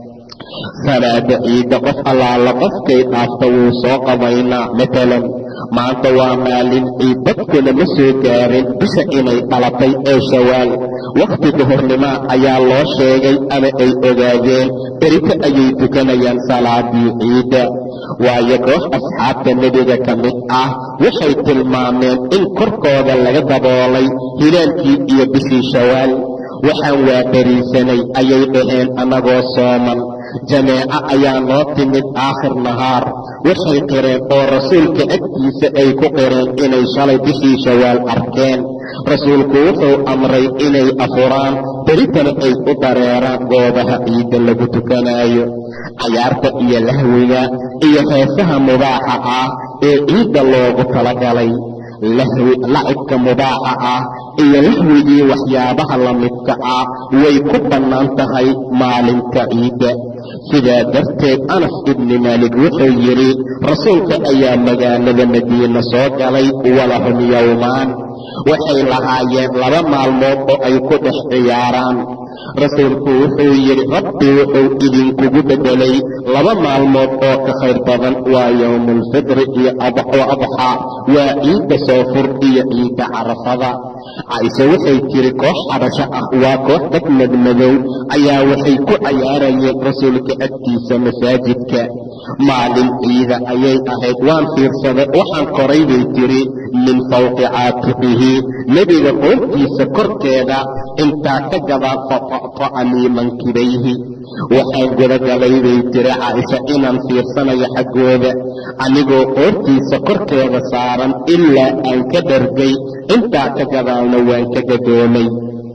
salaada ciidda qof allaala qofkay dhaafta wuu soo qabaynaa matalan maanta waa maalin ciid dadkuna ma soo gaarin bisha inay dhalatay ee shawaal wakhti duhurnimaa ayaa loo sheegay ama ay ogaadeen berito ayay tukanayaan salaadii ciidda waayo koox asxaabta nebiga ka mid ah waxay tilmaameen in korkooda laga daboolay hilaalkii iyo bishii shawaal waxaan waa beriisanay ayay dhaheen annagoo sooman jameeco ayaa noo timid aakhir nahaar waxay qireen oo rasuulka agtiisa ay ku qireen inay shalay bishii shawaal arkeen rasuulku wuxuu amray inay afuraan beritana ay u dareeraan goobaha ciidda lagu tukanaayo cayaarta iyo lahwiga iyo heesaha mubaaxa ah ee ciidda loogu talagalay lahwi lacibka mubaaxa ah iyo lahwigii waxyaabaha la midka ah way ku bannaan tahay maalinta ciidda sidaa darteed anas ibni maalik wuxuu yidhi rasuulka ayaa magaalada madiine soo galay walahum yowmaan waxay lahaayeen laba maalmood oo ay ku dhex ciyaaraan rasuulku wuxuu yidhi rabbi wuxuu idinkugu beddelay laba maalmood oo ka khayr badan waa yowmulfidri iyo adxaa waa ciidda soofur iyo ciidda carafada caaisha waxay tiri koox xabasho ah waa koox dad madmadow ayaa waxay ku cayaarayeen rasuulka agtiisa masaajidka maalin ciida ayay ahayd waan fiirsaday waxaan koray bay tiri min fawqi caatiqihi nebiga qoortiisa korkeeda intaa ka gadaa fata'ta'anii mankibayhi waxaan gudagalay bay tiri caaisha inaan fiirsanayo xaggooda anigoo qoortiisa korkeeda saaran ilaa aan ka dhargay intaa ka gadaalna waan ka gadoomay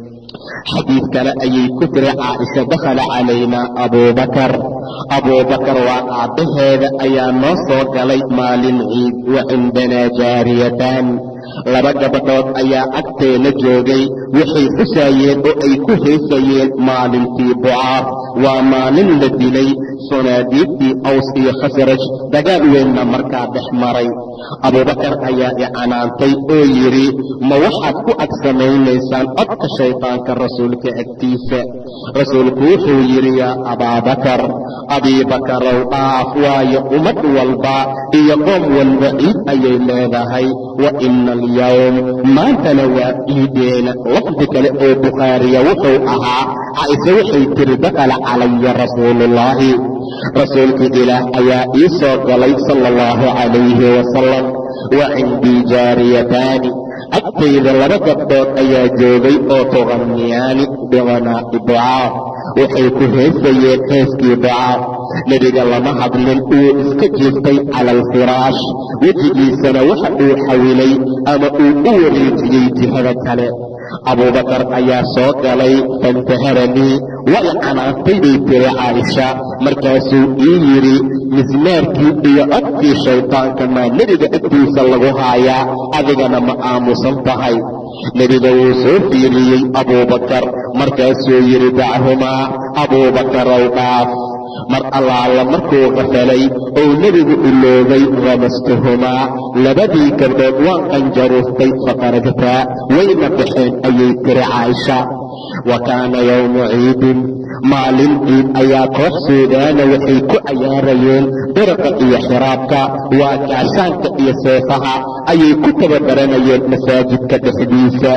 xadiid kale ayay ku tiri caaisha dakhala calaynaa abuubakar abuubakar waa aabbaheeda ayaa noo soo galay maalin ciid wa cindanaa jaariyataan laba gabadhood ayaa agteena joogay waxay xusaayeen oo ay ku heysayeen maalintii bucaar waa maalin la dilay sunaadiibtii aws iyo khasraj dagaal weynna markaa dhex maray abuubakar ayaa icanaantay oo yidhi ma waxaad ku ag samaynaysaan codka shaydaanka rasuulka agtiisa rasuulku wuxuu yidhi yaa abaabakar abiibakarow dhaaf waayo ummad walba iyo qoom walba ciid ayay leedahay wa ina alyowm maantana waa ciideena lafdi kale oo bukhaariya wuxuu ahaa caaisha waxay tiri dakala calaya rasuuluullaahi rasuulka ilaah ayaa ii soo galay sala allahu calayhi wasalam wa cindii jaariyataani agtayda laba gabdhood ayaa joogay oo tuqanniyaani biqanaa'i bucaa waxay ku heesayeen heeskii bucaa nebiga lama hadlin uu iska jiiftay cala alfiraash wejigiisana waxa uu xawilay ama uu u wareejiyey jihada kale abuubakar ayaa soo galay fantaharanii way canaantay bay tiri caaisha markaasuu ii yidhi mismaarkii iyo codkii shaydaanka maa nebiga agtiisa lagu haayaa adigana ma aamusan tahay nebiga wuu soo fiiriyey abuubakar markaasuu yidhi dachumaa abuubakarow dhaaf mar allaala markuu qafalay ou nebigu iloobay ramastuhumaa labadii gabdhood waan qanjaruuftay faqaragtaa wayna baxeen ayay tiri caaisha wa kaana yowmu ciidin maalin ciid ayaa koox suudaana waxay ku cayaarayeen biraqa iyo xiraabka waa gaashaanka iyo seefaha ayay ku tababaranayeen masaajidka dhexdiisa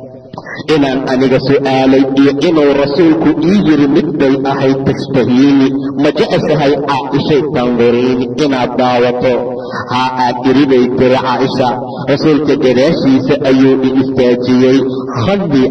inaan aniga su'aalay iyo inuu rasuulku ii yidhi mid bay ahayd tashtahiini ma jeceshahay caaishay tanduriini inaad daawato haa aad iri bay tiri caaisha rasuulka gadaashiisa ayuu i istaajiyey khadii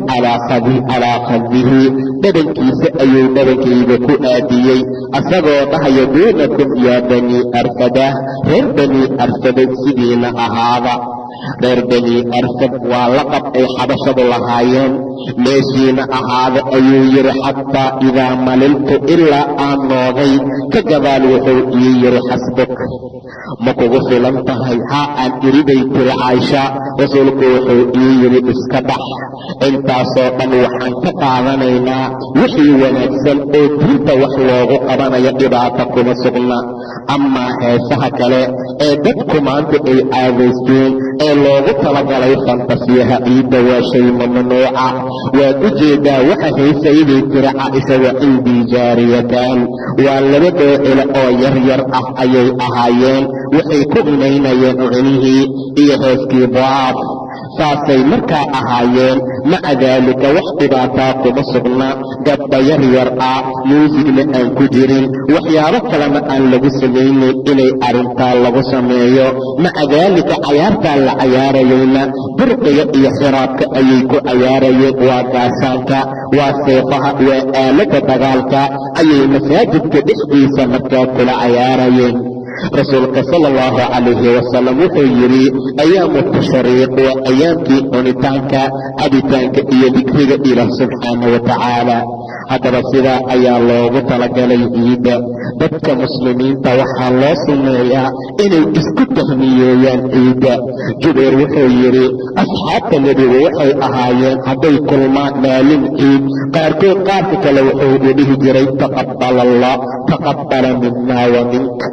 calaa khadihi dhabankiisa ayuu dhabankayga ku aadiyey asagoo dhahaya duunakum yaa banii arfadah reer banii arfada sidiina ahaada reer banii arfad waa laqab ay xabashadu lahaayeen meeshiina ahaada ayuu yidhi xataa idaa maliltu ilaa aan noogay ka gadaal wuxuu ii yidhi xasbuk ma kugu filan tahay haa aan iribay tiri caaisha rasuulku wuxuu ii yidhi iska dhax intaasoo dhan waxaan ka qaadanaynaa wixii wanaagsan oo diinta wax loogu qabanayo dhibaata kuma sugna amaa heesaha kale ee dadku maanta ay caadaysteen ee loogu talagalay fantasiyaha ciidda waa shay mamnuuca waad u jeedaa waxa haysayday tiri caaisha wa cindii jaariyataan waa laba dhoocile oo yar yar ah ayay ahaayeen waxay ku cinaynayeen cunihii iyo heeskii daaf saasay markaa ahaayeen maca daalika wax dhibaataa kuma sugna gabdha yar yar ah muusigna aan ku jirin waxyaabo kalena aan lagu samaynin inay arrintaa lagu sameeyo maca daalika cayaartaa la cayaarayeyna burqiga iyo xiraabka ayay ku cayaarayeen waa gaashaanka waa seefaha waa aaladda dagaalka ayay masaajidka dhexdiisa markaa kula cayaarayeen rasuulka sala allahu calayhi wasalam wuxuu yidhi ayaamu tashriiq waa ayaamkii cunitaanka cabitaanka iyo dikriga ilaah subxaana wa tacaala haddaba sidaa ayaa loogu talagalay ciidda dadka muslimiinta waxaa loo sameeyaa inay isku tahniyeeyaan ciidda jubayr wuxuu yidhi asxaabta nebigu waxay ahaayeen hadday kulmaan maalin ciid qaarkood qaarka kale wuxuu u dhihi jiray taqabal allah taqabala mina wa mink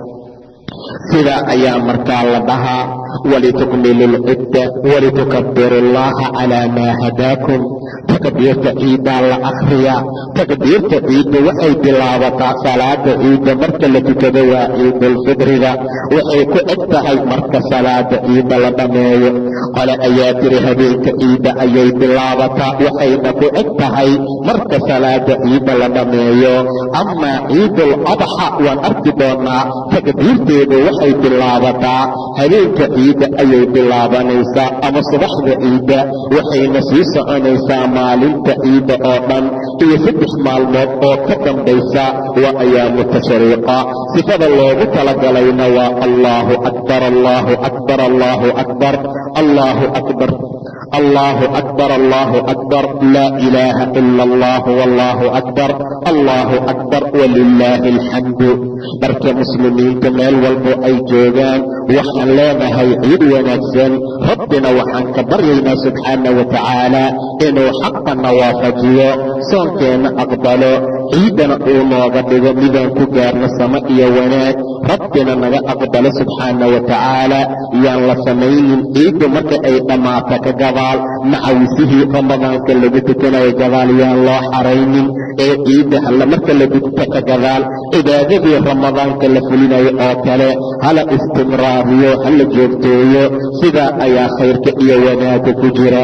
sidaa ayaa markaa la dhahaa walitukmilu lcidda walitukabiru allaha calaa maa hadaakum takbiirta ciiddaa la akhriyaa takbiirta ciidda waxay bilaabataa salaada ciidda marka la tukado waa ciidulfidriga waxay ku eg tahay marka salaada ciidda la dhammeeyo qole ayaa tiri habeenka ciidda ayay bilaabataa waxayna ku eg tahay marka salaada ciidda la dhammeeyo amaa ciidul adxa waan arki doonaa takbiirteedu waxay bilaabataa habeenka ciidda ayay bilaabanaysaa ama subaxda ciidda waxayna sii soconaysaa maalinta ciidda oo dhan iyo saddex maalmood oo ka dambaysa waa ayaamu tashriiqa sifada loogu talagalayna waa allaahu akbar allaahu akbar allaahu akbar allaahu akbar allaahu akbar allaahu akbar laa ilaaha ila allah wallaahu akbar allaahu akbar walilaahi alxamdu marka muslimiinta meel walbo ay joogaan waxaan leenahay ciid wanaagsan rabbina waxaan ka baryaynaa subxaana wa tacaala inuu xaqana waafajiyo soonkeenna aqbalo ciiddana uu nooga dhigo midaan ku gaarno samo iyo wanaag rabbina naga aqbalo subxaana wa tacaala yaan la samaynin ciiddu marka ay dhammaato ka gabaal macawisihii ramadaanka lagu tukanayo gadaal yaan loo xaraynin ee ciidda halla marka la dugto ka gadaal cibaadadii ramadaanka la fulinayo oo kale hala istimraariyo hala joogteeyo sidaa ayaa khayrka iyo wanaagga ku jira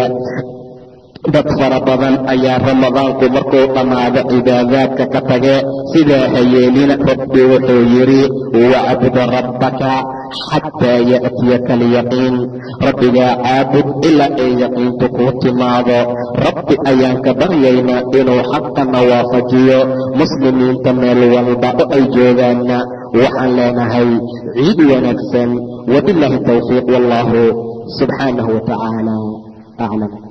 dad fara badan ayaa ramadaanku markuu dhammaado cibaadaadka ka tage sidaa hayeelina rabbi wuxuu yidhi wacbud rabbaka xataa ya'tiyaka alyaqiin rabbigaa caabud ilaa ay yaqiintu kuu timaado rabbi ayaan ka baryaynaa inuu xaqana waafajiyo muslimiinta meel walba oo ay joogaanna waxaan leenahay ciid wanaagsan wabilaahi towfiiq wallaahu subxaanahu wa tacaala aclam